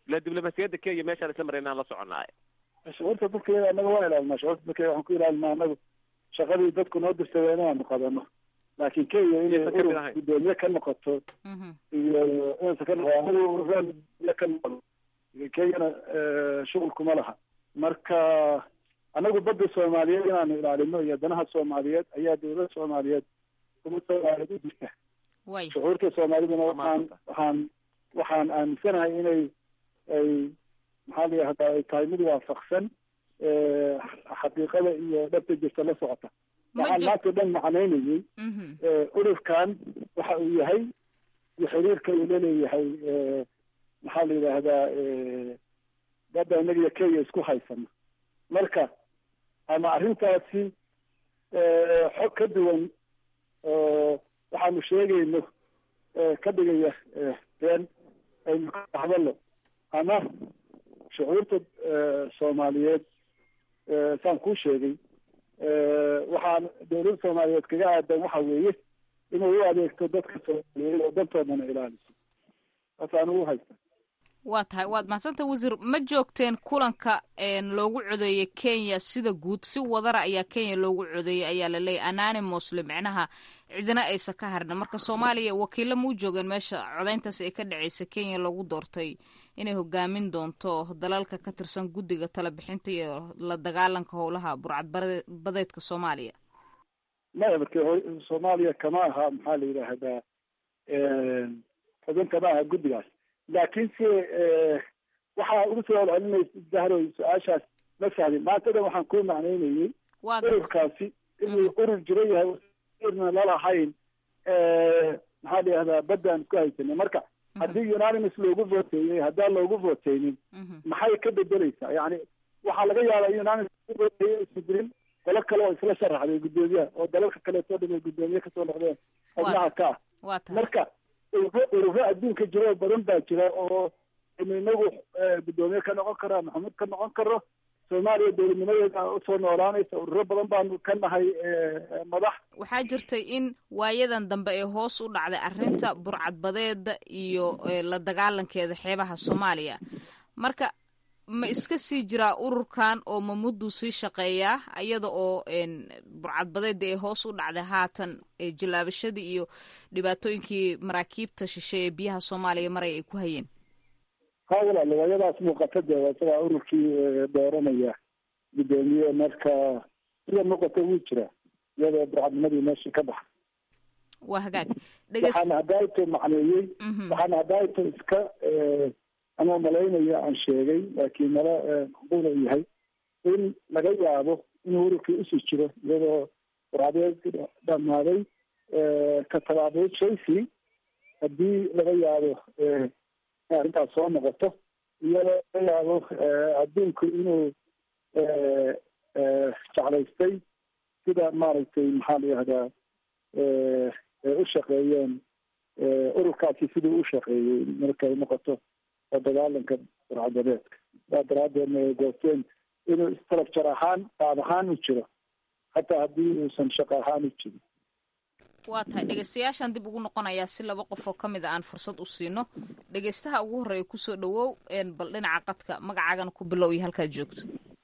ila diblomaasiyadda kenya meeshaan isla marayna aan la soconnaay shucuurta dadkeeda anaga waa ilaalinaa shucuurta dadkeeda waxaan ku ilaalinaa anagu shaqadii dadku noo dirsadeen inaanu qabano laakiin kenya inay Inaysan ka mid urur ahayn. gudoomiye ka noqoto iyo inaysan ka noqon anagu ururaan gudoomiye ka noqon kenyana eh, shughul kuma laha marka anagu badda soomaaliyeed inaanu ilaalino iyo danaha soomaaliyeed ayaa dowladda soomaaliyeed kuma soomaaliyeed u jirta way shucuurta soomaaliduna waxaan waxaan waxaan aaminsanahay inay ay maxaa la yihahdaa ay tahay mid waafaqsan eh, xaqiiqada iyo dhabta jirta la socota Ma waxaan jir- maanta dhan macnaynayay Mhm. eh, ururkan waxa uu yahay iyo xiriirka uu laleeyahay eh, maxaa la yidhaahdaa eh, badda inaga iyo kenya isku haysano marka ama arrintaasi eh, xog ka duwan oo waxaanu sheegayno eh, ka dhigaya eh, been aynu ka hadalno ama shucuurta eh, soomaaliyeed eh, saan kuu sheegay eh, waxaan dowladda soomaaliyeed kaga aadan waxa weeye inay u adeegto dadka soomaaliyeed oo dantoodana ilaaliso taasaan ugu haysta waa tahay waad mahadsanta wasiir ma joogteen kulanka een, loogu codeeyey kenya sida guud si wadara ayaa kenya loogu codeeyey ayaa la leeyahy anonymosle micnaha cidina aysan ka harna marka soomaaliya wakiilo ma u joogeen meesha codeyntaas ay ka dhaceysa kenya loogu doortay inay hogaamin doonto dalalka ka tirsan guddiga talabixinta iyo la dagaalanka howlaha burcad badeedka soomaaliya maya marka hor- soomaaliya kama aha maxaa la yidhaahdaa xubin kama aha guddigaas laakiin se eh, waxaa ugu soo celcelinaysa dahroy su-aashaas ma fahmin maanta dhan waxaan kuu macnaynayey waa garta ururkaasi inuu urur jiro yahay urna lalahayn eh, maxaa la yihahdaa badda aan isku haysanay marka haddii unanimous loogu voteeyey haddaan loogu voteynin maxay ka bedeleysaa yani waxaa laga yaabaa unanimous loogu voteeyey isu jirin qolo kale oo isla sharaxday guddoomiyaha oo dalalka kaleetoo dhan ay guddoomiye kasoo noqdeen xubnaha ka ah waa tahay marka ururo ururo adduunka jiro oo badan baa jira oo inu inagu eh, guddoomiye ka noqon karo ama xumud ka noqon karo soomaaliya dowladnimadeeda usoo noolaanaysa ururo badan baanu ka nahay eh, madax waxaa jirtay in waayadan dambe ay hoos u dhacday arrinta burcadbadeeda iyo eh, la dagaalankeeda xeebaha soomaaliya marka ma iska sii jiraa ururkan oo ma mudduu sii shaqeeyaa iyada oo een, burcadbadeeda ay hoos u dhacday haatan ee jilaabashadii iyo dhibaatooyinkii maraakiibta shishe ee biyaha soomaaliya maray ay ku hayeen ha walaal waayadaas muuqata dee waa isagaa ururkii eh, dooranaya guddoomiye marka sida muuqata wuu jira iyadoo burcadnimadii meesha ka baxa waa hagaag dheges waxaana hadaaito macneeyey Mhm. waxaana hadaaito iska eh, ama malaynaya aan sheegay laakiin mala macquula uu yahay in laga yaabo inuu ururkii usii jiro iyadoo burcadeed dhamaaday eh, ka tabaabay chelsea haddii laga yaabo eh, in arrintaas soo noqoto iyadoo laga yaabo eh, adduunku inuu eh, eh, jeclaystay sida maaragtay maxaa la yihahdaa eh, ay u shaqeeyeen eh, ururkaasi siduu u shaqeeyey markay noqoto oo dagaalanka burcadadeedka saa daraadeedna ay goosteen inuu structure ahaan qaab ahaan u jiro hataa haddii uusan shaqo ahaan u jirin waa tahay dhegeystayaashaan dib ugu noqonayaa si laba qof oo ka mid a aan fursad u siino dhegeystaha ugu horreeya kusoo dhawow een, bal dhinaca qadka magacaagana ku bilow iyo halkaad joogto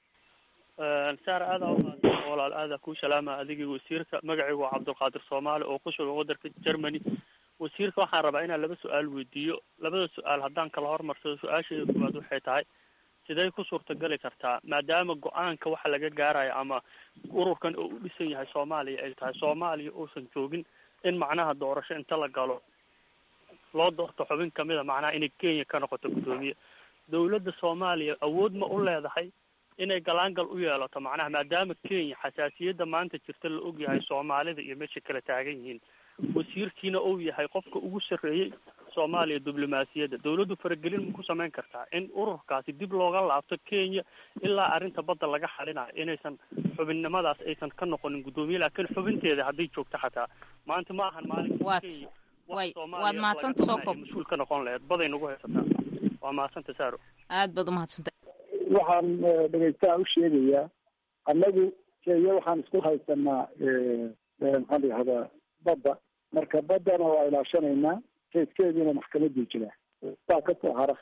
saar aadaa umahadsan walaal aadaa kuu salaama adigii wasiirka magacaygu waa cabdulqaadir soomaali oo ku sugan wadanka germany wasiirka waxaan rabaa inaan laba su-aal weydiiyo labada su-aal haddaan kala hormarsado su-aasheeda koowaad waxay tahay sidee ku suurtagali kartaa maadaama go-aanka waxa laga gaarayo ama ururkan oo u dhisan yahay soomaaliya ay tahay soomaaliya uusan joogin in macnaha doorasho inta la galo loo doorto xubin kamida macnaha inay kenya ka noqoto guddoomiye dowladda soomaaliya awood ma u leedahay inay galaangal u yeelato macnaha maadaama kenya xasaasiyadda maanta jirta la ogyahay soomaalida iyo meesha kala taagan yihiin wasiirkiina uu yahay qofka ugu sarreeyey soomaaliya diblomaasiyadda dowladdu faragelin ma ku samayn kartaa in ururkaasi dib looga laabto kenya ilaa arrinta badda laga xalinayo inaysan xubinnimadaas aysan ka noqonin guddoomiye laakiin xubinteeda hadday joogto xataa maanta ma ahan maalinka Waad- kenya way- Soomaaliya waad mahadsanta soo laga koob. mas-uul ka noqon lahayd baday nagu haysataa waa mahadsanta saaro aad baad umahadsantay waxaan eh, dhegeystaha u sheegayaa annagu kenya waxaan isku haysanaa eh, eh, maxaa la yihahdaa badda marka baddana waa ilaashanaynaa kayskeediina maxkamadii jira saa kasoo hara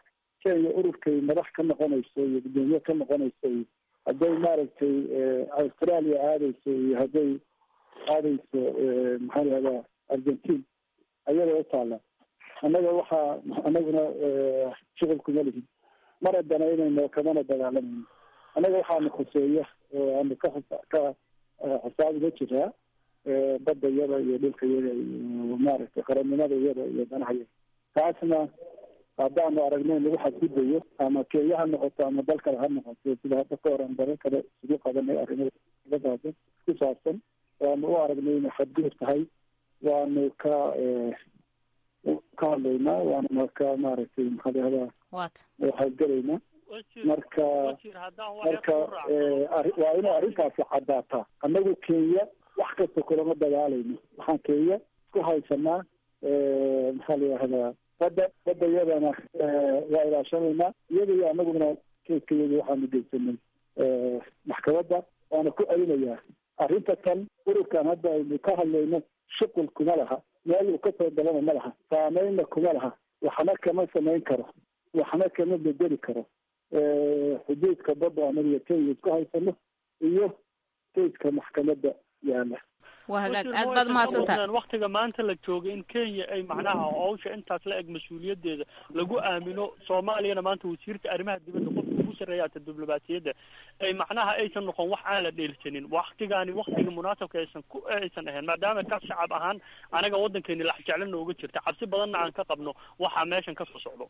kenya ururkay madax ka noqonayso iyo guddoomiye ka noqonayso iyo hadday maaragtay australia aadayso iyo hadday aadayso maxaa lahahdaa argentine ayada u taala annaga waxaa anaguna shuqul kuma lihin mar haddana inayno kamana dagaalamayno annaga waxaana khuseeya oo aanu ka ka xisaabiga jiraa badda yada iyo dhulka yada iyo maaragtay qarannimada yada iyo danaha yada taasna haddaanu aragno in lagu xadgudayo ama kenya ha noqoto ama dal kale ha noqoto sida hadda ka horan dalal kale isugu qabanay arrimada ku saabsan waanu u aragnay inay xadgudub tahay waanu ka ka hadlaynaa waanuna ka maaragtay maxaadahdaa waxaadgelaynaa marka marka waa inay arrintaasi caddaataa annagu kenya wax kasta kulama dagaalayno waxaan kenya isku haysanaa maxaa la yihahdaa badda badda iyadana waa ilaashanaynaa iyada iyo anaguna keiska iyada waxaanu geysanay maxkamadda waana ku celinayaa arrinta tan ururkan hadda aynu ka hadlayno shuqul kuma laha meel uu kasoo galana ma laha saameynna kuma laha waxna kama samayn karo waxna kama bedeli karo xuduudka badda anaga kenya isku haysano iyo keiska maxkamadda yaala waa hagaag aad baad mahadsantahay waktiga maanta la joogay in kenya ay macnaha hawsha intaas la eg mas-uuliyaddeeda lagu aamino soomaaliyana maanta wasiirka arrimaha dibadda qofka ugu sarreeya ata diblomaasiyadda ay macnaha aysan noqon wax aan la dheelsanin waktigaani waktiga munaasabka aysan ku aysan ahayn maadaama ka shacab ahaan anaga waddankeeni lax jeclo nooga jirta cabsi badanna aan ka qabno waxaa meeshan kasoo socdo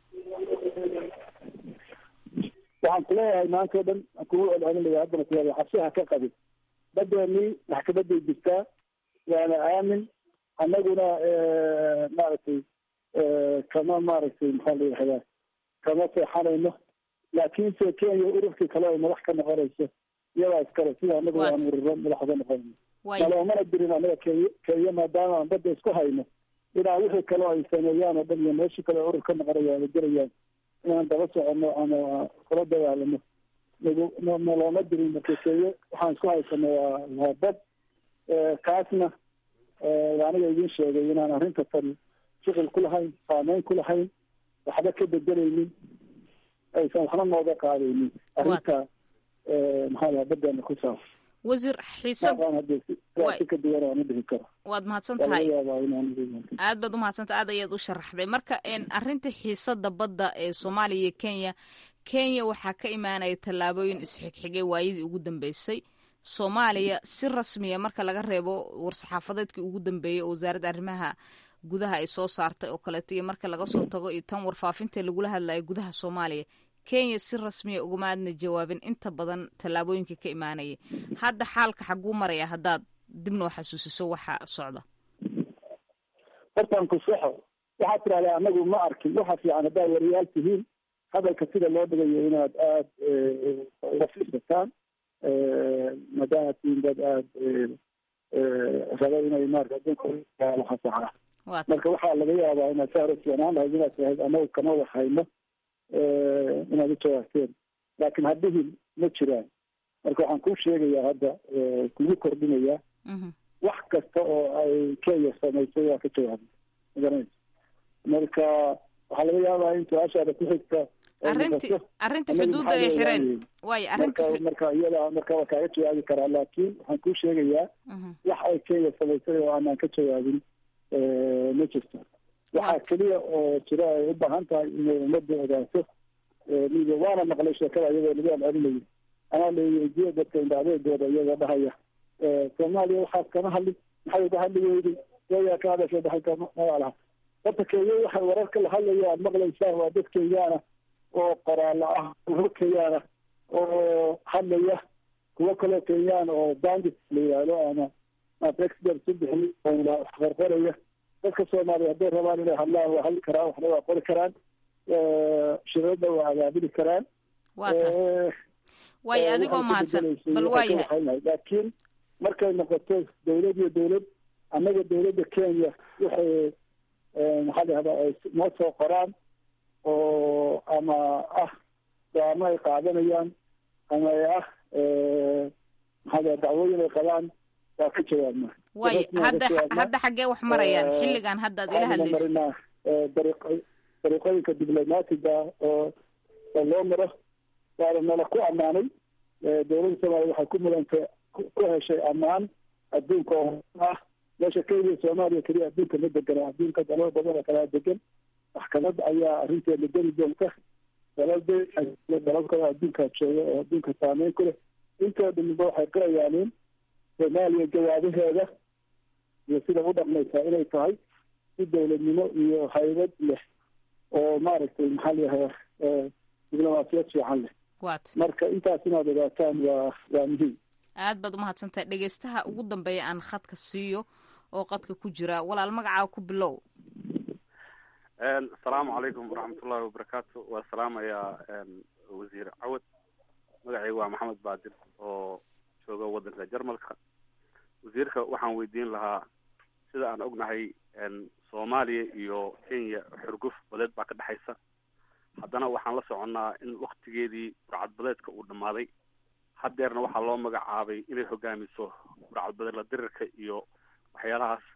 waxaan kuleeyahay maanta o dhan aan kugu celcelinaya haddana kuleeyahay cabsi ha ka qabin badeeni maxkamaday jirtaa waana aamin annaguna maaragtay kama maaragtay maxaa la yidhahdaa kama seexanayno laakiinse kenya ururkii kale ay madax ka noqonayso iyadaa iskale sida annagu aan ururo madax uga noqonayno naloomana dirin annaga kenya kenya maadaama aan badda isku hayno inaan wixii kale ay sameeyaan oo dhan iyo meeshii kale urur ka noqonayaan ay gelayaan inaan daba soconno ama kula dagaalamo nalooma dirin marka kenya waxaan isku haysano waa waa bad kaasna aniga idin sheegay inaan arrinta tan shuqul ku lahayn saameyn ku lahayn waxba ka bedelaynin aysan waxna nooga qaadaynin arrinta maxaa laha badeena ku saabsan wasiir xiisad si ka duwan aan u dhihi karo waad mahadsan tahay aad baad umahadsantahay aad ayaad u sharaxday marka arrinta xiisada badda ee soomaaliya iyo kenya kenya waxaa ka imaanaya tallaabooyin isxigxigay waayadii ugu dambeysay soomaaliya si rasmiya marka laga reebo war-saxaafadeedkii ugu dambeeyey oo wasaaradda arrimaha gudaha ay soo saartay oo kaleeto iyo marka laga soo tago iyo tan warfaafinta lagula hadlayo gudaha soomaaliya kenya si rasmiya ugama aadna jawaabin inta badan tallaabooyinka ka imaanaya hadda xaalka xaguu maraya haddaad dib noo xasuusiso waxa socda hortaan ku soxo waxaad tidahdaa anagu ma arkin waxa fiican haddaad wariyaal tihiin hadalka sida loo dhigayo inaad aada uga fiirsataan maadaama tihiin dad aada raba inay maarata adduunka waxa saxa marka waxaa laga yaabaa inaad saa hore fiicnaan lahayd inaad tihayd anagu kama waxayno inaad u jawaabteen laakiin hadhihin ma jiraan marka waxaan kuu sheegayaa hadda kugu kordhinayaa wax kasta oo ay kenya samaysay waa ka jawaabay magaranaysa marka waxaa laga yaabaa in su-aashaada ku xigta arrinti arrinta xuduudda ay xireen waayo arrinta marka iyada marka waa kaaga jawaabi karaa laakiin waxaan kuu sheegayaa wax ay kenya samaysay oo aanaan ka jawaabin ma jirto waxaa keliya oo jira ay u baahan tahay inay ummadda ogaato midiya waana maqlay sheekada iyadoo lagu celcelinayo anaa laweydiye dadka indhacdeedooda iyagoo dhahaya soomaaliya waxaad kama hadli maxay uga hadli weyday kenya ka hadashay dhaxalka magaalaha horta kenya waxay wararka la hadlaya aad maqlaysaan waa dad kenyaana oo qoraala ah kuwo kenyaana oo hadlaya kuwo kaloo kenyaan oo bandit la yidhaahdo ama matrexder subixi oo qorqoraya dadka soomaaliya hadday rabaan inay hadlaan waa hadli karaan waxna waa qori karaan shirada waa agaabili karaan waayo adigoo mahadsan bal waayahay laakiin markay noqoto dawlad iyo dawlad annaga dawladda kenya waxay maxaa lahahdaa ay noo soo qoraan oo ama ah daamo ay qaadanayaan ama ay ah maxaa dacwooyin ay qabaan waa ka jawaabna waayo hadda hadda xaggee wax marayaan xilligan hadda ad ila hadlaysa marinaa dariiq dariiqooyinka diblomaatiga oo oo loo maro waana nala ku ammaanay dowladda soomaaliya waxay ku mudantay ku heshay ammaan adduunka oo ah meesha keliya soomaaliya keliya adduunka ma degana adduunka dalal badan oo kalaa degan maxkamad ayaa arrinteeda geli doonta dalalda dalal kale adduunkaa jooga oo adduunka saameyn ku leh intoo dhamiba waxay qirayaan in soomaaliya jawaabaheeda iyo sida u dhaqmaysaa inay tahay si dowladnimo iyo haybad leh oo maaragtay maxaa layahay diblomaasiyad fiican leh marka intaas inaad ogaataan waa waa muhiim aad baad umahadsantahay dhegeystaha ugu dambeeya aan khadka siiyo oo qadka ku jira walaal magacaa ku bilow asalaamu calaykum waraxmatullahi wabarakaatu waa salaamayaa wasiir cawad magacayga waa maxamed baadil oo jooga waddanka jarmalka wasiirka waxaan weydiin lahaa sida aan ognahay soomaaliya iyo kenya xurguf badeed baa ka dhexaysa haddana waxaan la soconnaa in waktigeedii burcadbadeedka uu dhammaaday haddeerna waxaa loo magacaabay inay hogaamiso burcadbadeed la dirirka iyo waxyaalahaas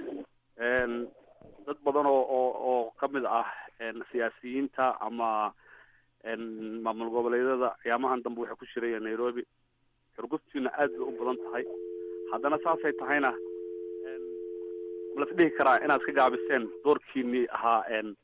dad badan oo oo oo ka mid ah siyaasiyiinta ama maamul goboleedyada ciyaamahan dambe waxay ku shirayeen nairobi xurguftiina aad bay u badan tahay haddana saasay tahayna malas dhihi karaa inaad ka gaabiseen doorkiinii ahaa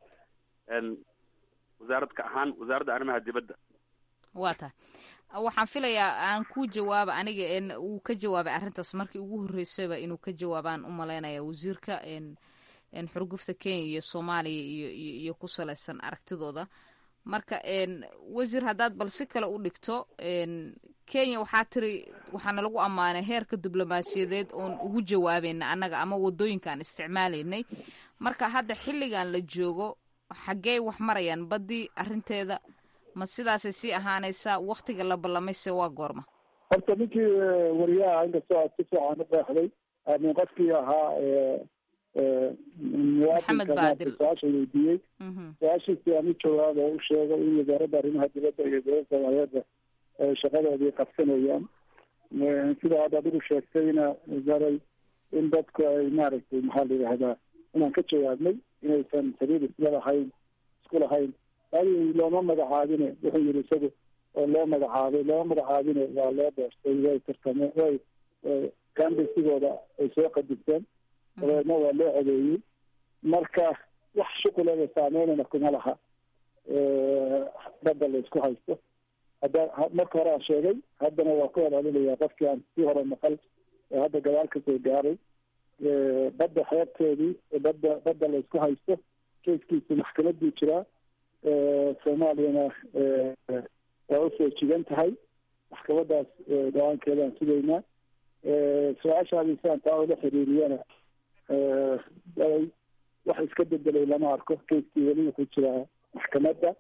wasaaradka ahaan wasaaradda arrimaha dibadda waa tahay waxaan filayaa aan ku jawaaba aniga wuu ka jawaabay arrintaas markii ugu horreysayba inuu ka jawaabaan u malaynaya wasiirka xurgufta kenya iyo soomaaliya iyo iyo ku salaysan aragtidooda marka wasiir haddaad bal si kale u dhigto kenya waxaa tiri waxaana lagu ammaanay heerka diblomaasiyadeed oon ugu jawaabayna annaga ama wadooyinka aan isticmaalaynay marka hadda xilligan la joogo xaggey wax marayaan baddii arrinteeda ma sidaasay sii ahaanaysaa waktiga la ballamayse waa goorma horta ninkii wariyaha inkastoo aad si fiican u qeexday min qofkii ahaa muwaadinka su-aasha weydiiyey su-aashiisi aan u jawaab oo u sheegay in wasaaradda arrimaha dibadda iyo dowladda soomaaliyeedba ay shaqadoodii qabsanayaan sida aad adigu sheegtayna wasaray in dadku ay maaragtay maxaa la yidhahdaa inaan ka jawaabnay inaysan xiriir isla lahayn isku lahayn adi looma magacaabine wuxuu yidhi isagu oo loo magacaabay looma magacaabine waa loo doortay way tartameen way kambesigooda ay soo qadigteen dabeedna waa loo codeeyey marka wax shuqulada saameynana kuma laha badda la isku haysto hadda marka hore aan sheegay haddana waa ku celcelinayaa qofkii aan sii hore maqal ee hadda gadaal kasoo gaaray badda xeebteedii badda badda la isku haysto keiskiisu maxkamaduu jiraa soomaaliyana waa usoo jigan tahay maxkamadaas go-aankeedaan sugaynaa su-aashaadii siaan taa ula xiriiriyana wax iska bedelay lama arko keiskii weli wuxuu jiraa maxkamadda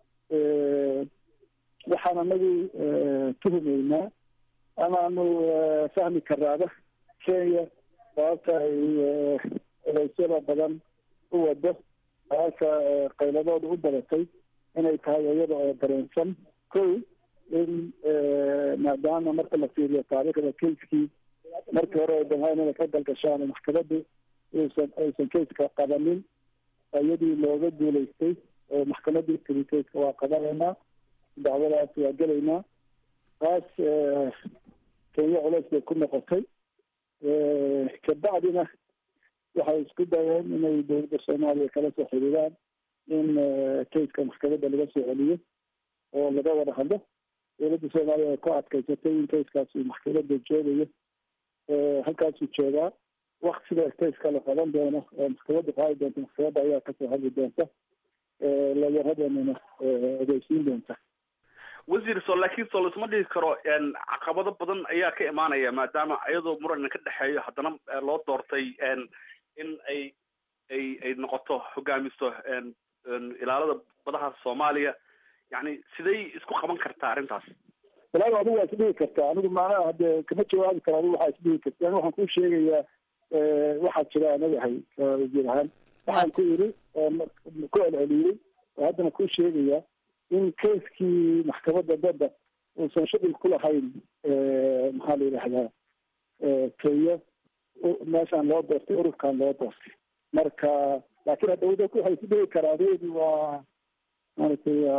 waxaan anagu tuhumeynaa amaanu fahmi karaaba kenya sababta ay odeysyada badan u wado sababta qayladooda u badatay inay tahay iyada oo dareensan kow in maadaama marka la fiiriyo taariikhda keiskii markii hore ay damhayn inay ka galgashaan maxkamaddu uusan aysan keiska qabanin iyadii looga guulaystay oo maxkamadii tiri keiska waa qabanaynaa dacwadaas waa gelaynaa taas kenya culeys bay ku noqotay kabacdina waxay isku dayeen inay dowladda soomaaliya kala soo xiriiraan in keiska maxkamadda laga soo celiyo oo laga wada hadlo dowladda soomaaliya ay ku adkaysatay in keiskaas uu maxkamadda joogayo halkaasuu joogaa waktiga keiska la qaban doono oo maxkamadda qaadi doonta maxkamadda ayaa kasoo hadli doonta layaradeenana ogeysiin doonta wasiir so laakiin so laisma dhihi karo caqabado badan ayaa ka imaanaya maadaama iyadoo muran ka dhexeeyo haddana loo doortay in ay ay ay noqoto hogaamiso ilaalada badaha soomaaliya yani siday isku qaban kartaa arrintaas walaal adigu waa isdhihi kartaa anigu maanaha hadde kama jawaabi karo adigu waxaa isdhihi karta ani waxaan kuu sheegayaa waxaa jira anagahay wasiir ahaan waxaan ku yiri ku celceliyey oo haddana kuu sheegayaa in keiskii maxkamadda badda uusan shuqul ku lahayn maxaa la yidhahdaa kenya meeshaan loo doortay ururkan loo doortay marka laakiin hadda waddanku waxay isdhihi karaa adeedu waa maaragtay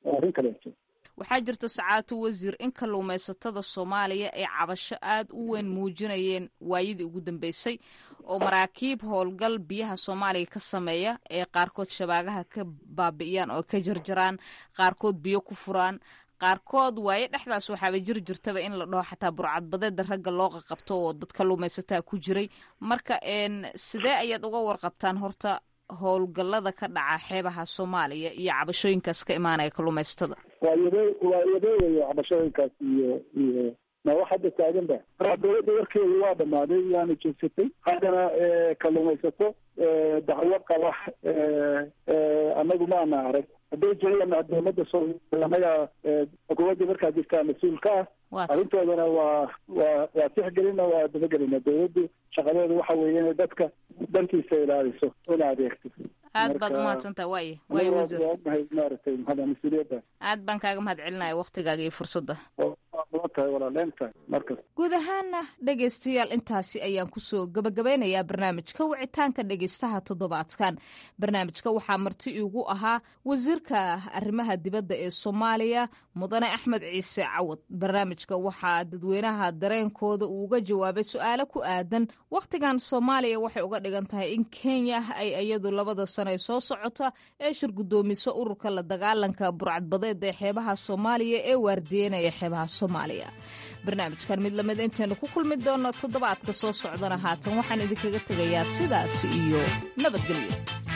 waa arrin kaleeto waxaa jirta sacaatu wasiir in kalluumaysatada soomaaliya ay cabasho aad u weyn muujinayeen waayadii ugu dambeysay oo maraakiib howlgal biyaha soomaaliya ka sameeya ee qaarkood shabaagaha ka baabi'iyaan oo ka jarjaraan qaarkood biyo ku furaan qaarkood waaye dhexdaas waxaaba jiri jirtaba in la dhaho xataa burcadbadeeda ragga loo qaqabto oo dad kalluumaysataa ku jiray marka sidee ayaad uga warqabtaan horta howlgallada ka dhaca xeebaha soomaaliya iyo cabashooyinkaas ka imaanaya kalluumaysatada waa yade waa yadeeyayo cabashooyinkaas iyo iyo ma wax hadda taagan ba dowladda warkeedu waa dhamaaday waana joogsatay haddana kalluumaysato dacwo qaba anagu maana arag hadday jiraan dowladda soomaaliya anaga xukuumadda markaa jirtaa mas-uul ka ah arrintoodana waa waa waa tixgelina waa dabagelina dowladdu shaqadeeda waxa weeye inay dadka dantiisa ilaaliso una adeegto aad baad umahadsantaha waay waay wasiir ognahay maaragtay mahada mas-uuliyadda aad baan kaaga mahad celinaya waktigaaga iyo fursadda mudan tahay walaaleentaa markas guud ahaana dhegaystayaal intaasi ayaan kusoo gabagabeynayaa barnaamijka wicitaanka dhegaystaha toddobaadkan barnaamijka waxaa marti iigu ahaa wasiirka arrimaha dibadda ee soomaaliya mudane axmed ciise cawad barnaamijka waxaa dadweynaha dareenkooda uu uga jawaabay su-aalo ku aadan wakhtigan soomaaliya waxay uga dhigan tahay in kenya ay iyadu labada sano ee soo socota ee shir guddoomiso ururka la dagaalanka burcadbadeeda ee xeebaha soomaaliya ee waardiyeynaya xeebaha soomaaliya barnaamijkan mid lamid intaynu ku kulmi doonno toddobaadka soo socdana haatan waxaan idinkaga tegayaa sidaas iyo nabadgelyo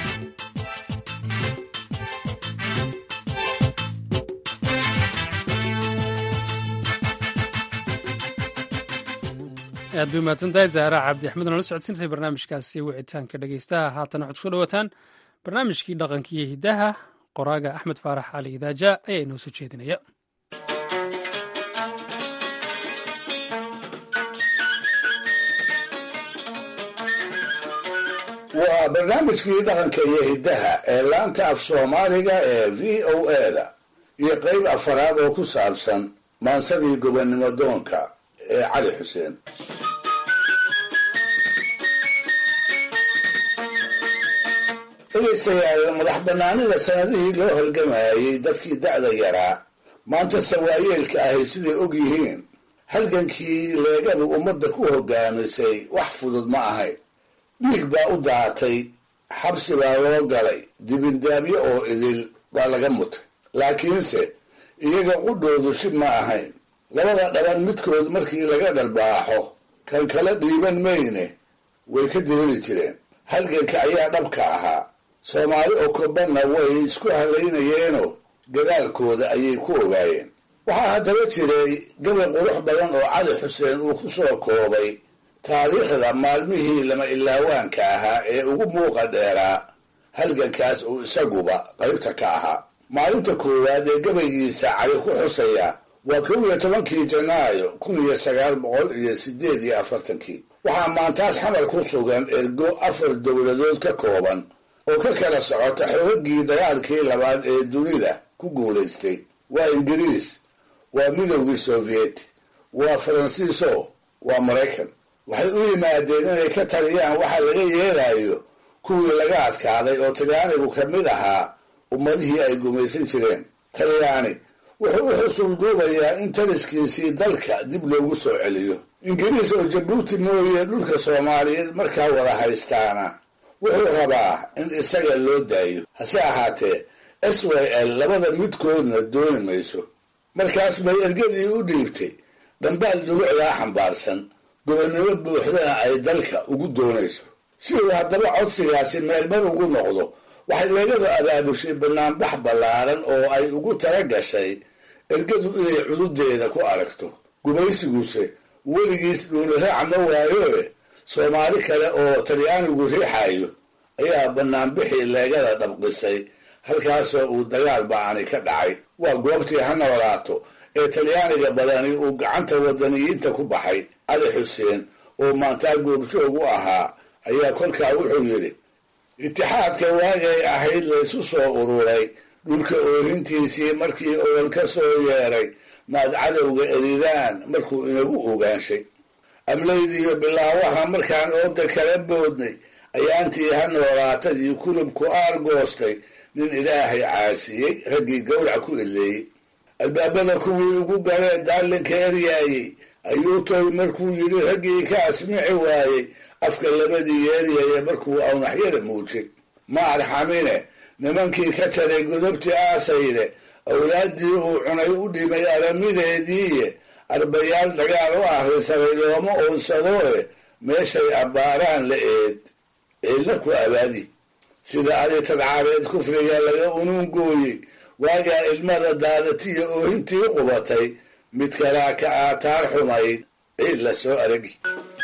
aad bay umahadsantahay zahra cabdi axmed oo nala socodsiintay barnaamijkaasi wicitaanka dhegeystaha haatan waxaad kusoo dhawaataan barnaamijkii dhaqankiiyo hiddaha qoraaga axmed faarax cali idaaja ayaa inoo soo jeedinaya waa barnaamijkii dhaqanka iyo hiddaha ee laanta af soomaaliga ee v o eda iyo qeyb afaraad oo ku saabsan maansadii gobonnimo doonka ee cali xuseen dhegaystayaal madax bannaanida sanadihii loo halgamayay dadkii da'da yaraa maanta sawaayeelka ahay siday og yihiin halgankii leegadu ummadda ku hogaamisay wax fudud ma ahayn dhiig baa u daatay xabsi baa loo galay dibindaabyo oo idil baa laga mutay laakiinse iyaga qudhoodu shib ma ahayn labada dhaban midkood markii laga dhalbaaxo kan kala dhiiban mayne way ka diriri jireen halganka ayaa dhabka ahaa soomaali oo kobanna way isku halaynayeenoo gadaalkooda ayay ku ogaayeen waxaa haddaba jiray gabay qurux badan oo cali xuseen uu ku soo koobay taariikhda maalmihii lama ilaawaanka ahaa ee ugu muuqa dheeraa halgankaas uu isaguba qaybta ka ahaa maalinta koowaad ee gabaygiisa cali ku xusaya waa kow iyo tobankii janaayo kun iyo sagaal boqol iyo sideed iyo afartankii waxaa maantaas xamar ku sugan ergo afar dowladood ka kooban oo ka kala socota xoogagii dagaalkii labaad ee dunida ku guulaystay waa ingiriis waa midowgii sovieti waa faransiiso waa maraykan waxay u yimaadeen inay ka taliyaan waxa laga yeelayo kuwii laga adkaaday oo talyaanigu ka mid ahaa ummadihii ay gumaysan jireen talyaani wuxuu u xusul duubayaa in taliskiisii dalka dib loogu soo celiyo ingiriis oo jabuuti mooye dhulka soomaaliyeed markaa wada haystaana wuxuu rabaa in isaga loo daayo hase ahaatee s y l labada midkoodna dooni mayso markaas bay ergadii u dhiibtay dhambaal dulucdaa xambaarsan gobonnimo buuxdana ay dalka ugu doonayso si uu haddaba codsigaasi meelmar ugu noqdo waxay leegadu abaabushay banaanbax ballaaran oo ay ugu tala gashay ergadu inay cududeeda ku aragto gumaysiguse weligiis dhuuni raac ma waayoe soomaali kale oo talyaanigu riixayo ayaa banaanbixii leegada dhabqisay halkaasoo uu dagaal ba'ani ka dhacay waa goobtii ha noolaato ee talyaaniga badani uu gacanta wadaniyiinta ku baxay cali xuseen oo maantaa goobjoog u ahaa ayaa kolkaa wuxuu yidhi itixaadka waagay ahayd laysu soo ururay dhulka oohintiisii markii olol ka soo yeeray maad cadowga eridaan markuu inagu ogaanshay amlaydiiyo bilaawaha markaan ooda kala boodnay ayaantii ha noolaatadii kulubku aar goostay nin ilaahay caasiyey raggii gawrac ku eleeyey albaabada kuwii ugu galee daalinka eryaayey ayuu toy markuu yidhi raggii ka asmici waayey afka labadii yeeryaya markuu awnaxyada muujay ma arxamine nimankii ka jaray godobtii aasayde awlaaddii uu cunay u dhimay aramideediiye arbayaal dagaal u ahrisaray looma oonsadooe meeshay abbaaraan la eed ciidla ku abaadi sida adi tadcaareed kufriga laga unuungooyey waagaa ilmada daadatiya oohintii qubatay mid kalaa ka aataar xumayd ciid la soo aragi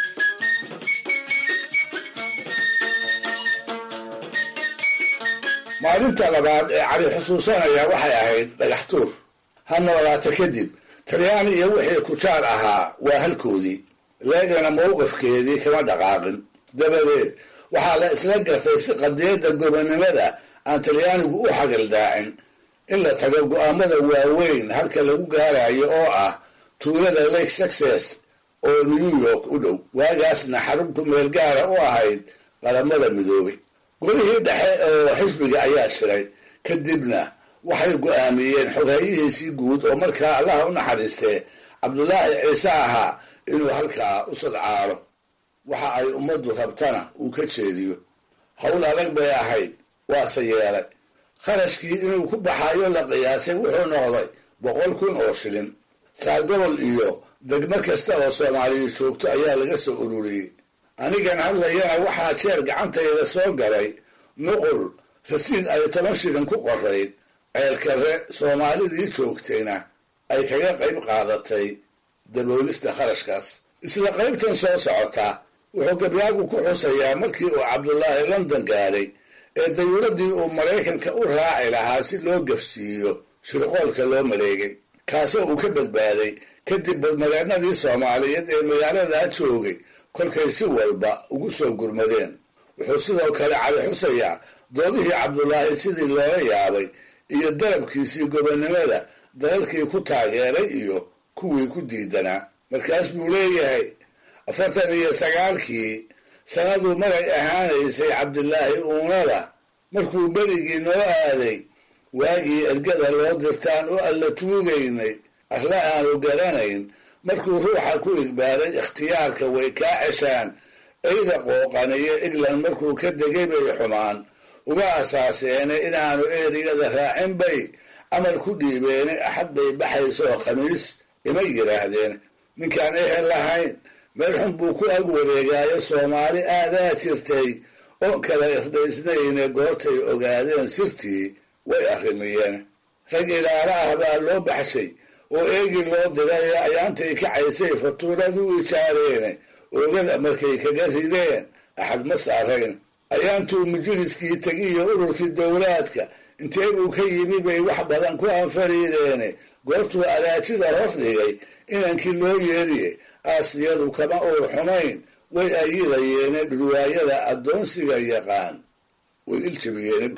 maalinta labaad ee cali xusuusanaya waxay ahayd dhagax tuur ha noolaata kadib talyaani iyo wixii kujaar ahaa waa halkoodii leegana mowqifkeedii kama dhaqaaqin dabadeed waxaa la isla gartay si qadiyadda gobonnimada aan talyaanigu u xagaldaacin in la tago go-aamada waaweyn halka lagu gaarayo oo ah tuulada lake success oo new york u dhow waagaasna xarunku meel gaara u ahayd qaramada midoobay golihii dhexe oo xisbiga ayaa shiray kadibna waxay go-aamiyeen xoghayihiisii guud oo markaa allaha u naxariistee cabdulaahi ciise ahaa inuu halkaa u sadcaaro waxa ay ummaddu rabtana uu ka jeediyo howl adag bay ahayd waase yeelay kharashkii inuu ku baxayo la qiyaasay wuxuu noqday boqol kun oo shilin saagobol iyo degmo kasta oo soomaaliya joogto ayaa laga soo ururiyey anigan hadlayana waxaa jeer gacantayda soo galay nuqul rasiid ay toban shilin ku qorayd ceelkare soomaalidii joogtayna ay kaga qayb qaadatay daboolista kharashkaas isla qaybtan soo socota wuxuu gabyaagu ku xusayaa markii uu cabdulaahi london gaadhay ee dayuuradii uu maraykanka u raaci lahaa si loo gafsiiyo shirqoolka loo maleegay kaasoo uu ka badbaaday kadib badmareennadii soomaaliyeed ee magaaladaa joogay kolkay si walba ugu soo gurmadeen wuxuu sidoo kale cali xusayaa doodihii cabdulaahi sidii loola yaabay iyo darabkiisii gobonnimada dalalkii ku taageeray iyo kuwii ku diidanaa markaas buu leeyahay afartan iyo sagaalkii sanaduu maray ahaanaysay cabdilaahi uunada markuu berigii noo aaday waagii ergada loo dirtaan oo alla tuugaynay arla aanu garanayn markuu ruuxa ku igbaaray ikhtiyaarka way kaa ceshaan eyda qooqaniyo england markuu ka degay bay xumaan uga asaaseene inaanu erigada raacin bay amar ku dhiibeene axad bay baxaysoo khamiis ima yidhaahdeen ninkaan ehel lahayn meel xun buu ku ag wareegaayo soomaali aadaa jirtay oo kala irdhaysnayne goortay ogaadeen sirtii way arrimiyeen rag ilaala ah baa loo baxshay oo eegi loo diray ee ayaantay kacaysay fatuuradu ijaareene oogada markay kaga rideen axad ma saarayn ayaantuu majliskii tegiyo ururkii dowlaadka intee buu ka yimi bay wax badan ku anfariideene goortuu alaajida hor dhigay inankii loo yeeriye aasiyadu kama uur xumayn way ayidayeene dhurwaayada addoonsiga yaqaan way iljabiyeen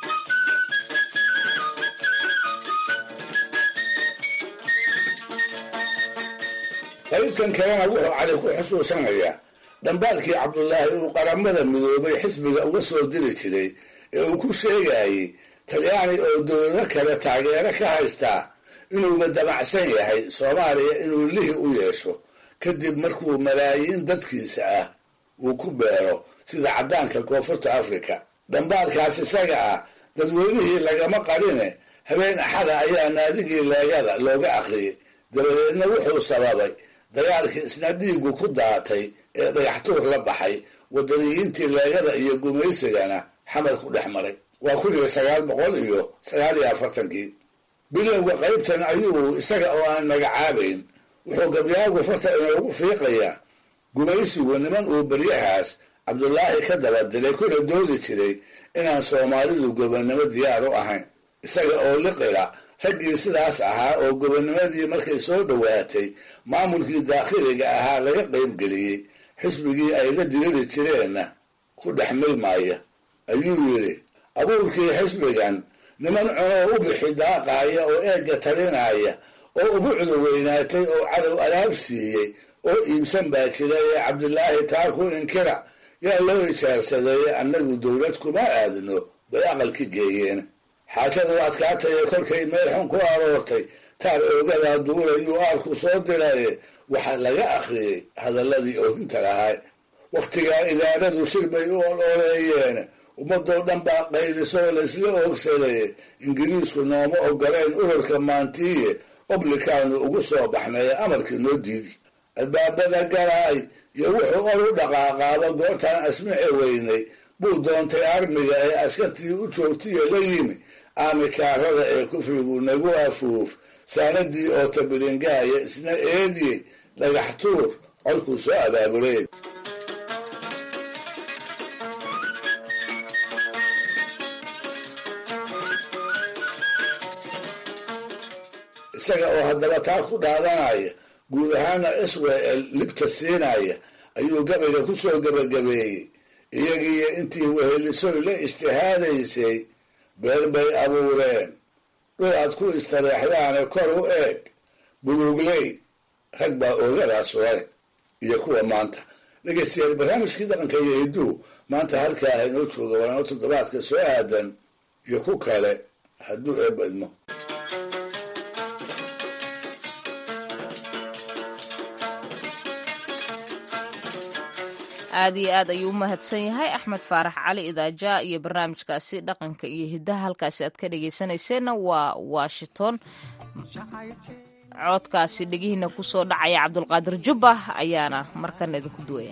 qaybtan kalena wuxuu cali ku xusuusanayaa dhambaalkii cabdulaahi uu qaramada midoobay xisbiga uga soo diri jiray ee uu ku sheegayey talyaani oo dowlado kale taageero ka haystaa inuuba damacsan yahay soomaaliya inuu lihi u yeesho kadib markuu malaayiin dadkiisa ah uu ku beero sida caddaanka koonfurta afrika dhambaalkaas isaga ah dadweynihii lagama qarine habeen axada ayaa naadigii leegada looga aqriyay dabadeedna wuxuu sababay dagaalkii isna dhiigu ku daatay ee dhagaxtuur la baxay wadaniyiintii leegada iyo gumaysigana xamar ku dhex maray waa kun iyo sagaal boqol iyo sagaal iyo afartankii bilowga qaybtan ayuu isaga oo aan magacaabayn wuxuu gabyaagu farta inoogu fiiqayaa gumaysigu niman uu beryahaas cabdulaahi ka daba dilay kuna doodi jiray inaan soomaalidu gobonnimo diyaar u ahayn isaga oo liqila raggii sidaas ahaa oo gobonnimadii markay soo dhowaatay maamulkii daakhiliga ahaa laga qaybgeliyey xisbigii ay la diriri jireenna ku dhex milmaaya ayuu yidhi abuurkii xisbigan niman cunoo u bixi daaqaaya oo eegga talinaya oo ubucdu weynaatay oo cadow alaab siiyey oo iibsan baa jira ee cabdilaahi taa ku inkira yaa loo ijaarsadeeye annagu dowlad kuma aadno bay aqalki geeyeen xaajadu adkaataye kolkay meel xun ku aroortay taar oogadaa duulayuu aarku soo diraye waxaa laga akhriyey hadalladii oohinta lahaa wakhtigaa idaaradu shir bay u ololeeyeen ummadoo dhan baa qaylisoo laysla oogsaday ingiriisku nooma ogoleen ururka maantiiye oblikaanu ugu soo baxnay amarkii noo diidi albaabada galaay iyo wuxuu or u dhaqaaqaaba goortaan asmici weynay buu doontay armiga ee askartii u joogtiyo la yimi aamikaarada ee kufrigu nagu afuuf saanadii oo tabilingaaya isna eediyey dhagax tuur colkuu soo abaabulay isaga oo haddaba taa ku dhaadanaya guud ahaana israel libta siinaya ayuu gabayga ku soo gebagabeeyey iyagiiyo intii wehelisoy la ijtihaadaysay beer bay abuureen dhul aad ku istareexdaane kor u eeg buluugley rag baa oogadaas leh iyo kuwa maanta dhegeystayaal barnaamijkii dhaqanka iyo hidduu maanta halkaa inoo jooga waanoo toddobaadka soo aadan iyo ku kale hadduu eebba idmo aad iyo aad ayuu u mahadsan yahay axmed faarax cali idaaja iyo barnaamijkaasi dhaqanka iyo hiddaha halkaasi aad ka dhegaysanayseena waa washington codkaasi dhegihiina kusoo dhacaya cabdulqaadir jubba ayaana markana idinku duwaya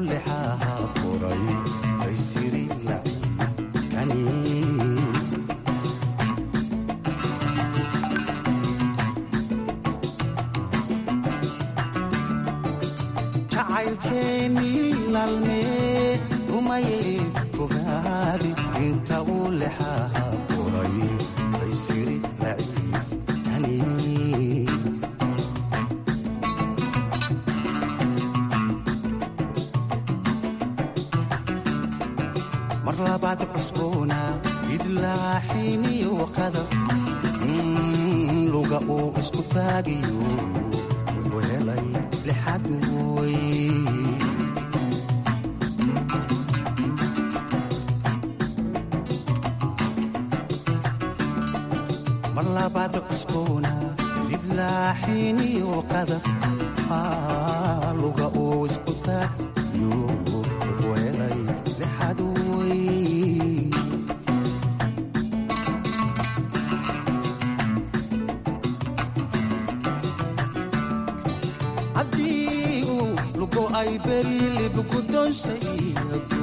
nalmee rumaye fogaadi inta uu lexaha qoray baysiri laciif kani mar labaad cusboona idlaaxiniyo qadaf luga uu isku taagiyo wuxuu helay lixad wey marlabaad cusboona didlaaxiniyo qadaf luga uu isku taagiyo wuxuu helay lixad wey haddii uu lugo ay beri libgudonsayagu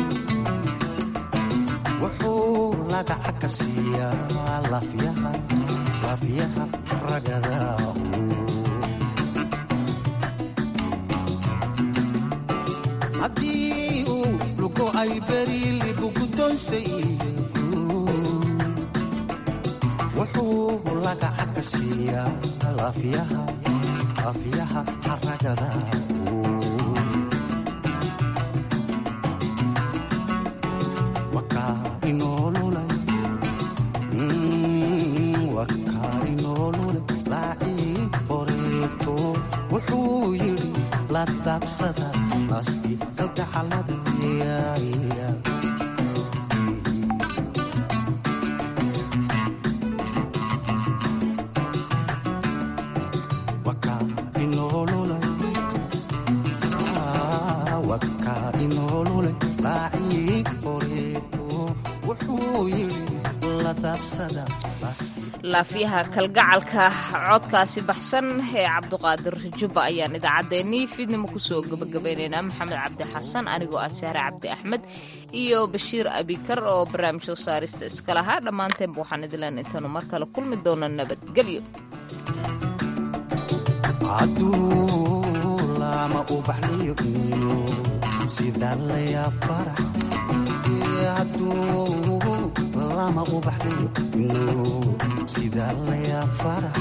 wuxuu lagaca ka siiyaa lafyaha lafyaha ragada haddii uu lugo ay beri libgudonsayagu wuxuu lagaca ka siiyaa lafyaha lafyaha ragada wuxuu yidhi la daabsada naaskii kalgacalada waka inoolule raacii qoreeto wuxuu yidhi la daabsada laafyaha kalgacalka codkaasi baxsan ee cabduqaadir jubba ayaan idaacaddeenii fiidnimo kusoo gabagabaynaynaa maxamed cabdi xasan anigoo ah sahre cabdi axmed iyo bashiir abikar oo barnaamij soo saarista iska lahaa dhammaanteenba waxaan idileen intaanu mar kale kulmi doona nabadgelyo aduulama ubaxliyo iyo sida laya farax lama ubaxliyo ino sida laya farax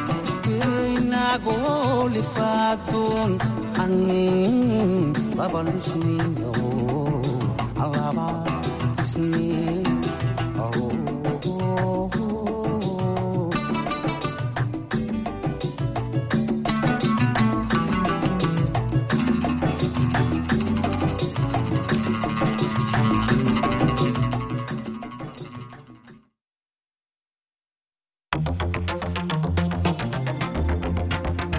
inagoo lifaadun an laba lisniyo laba isni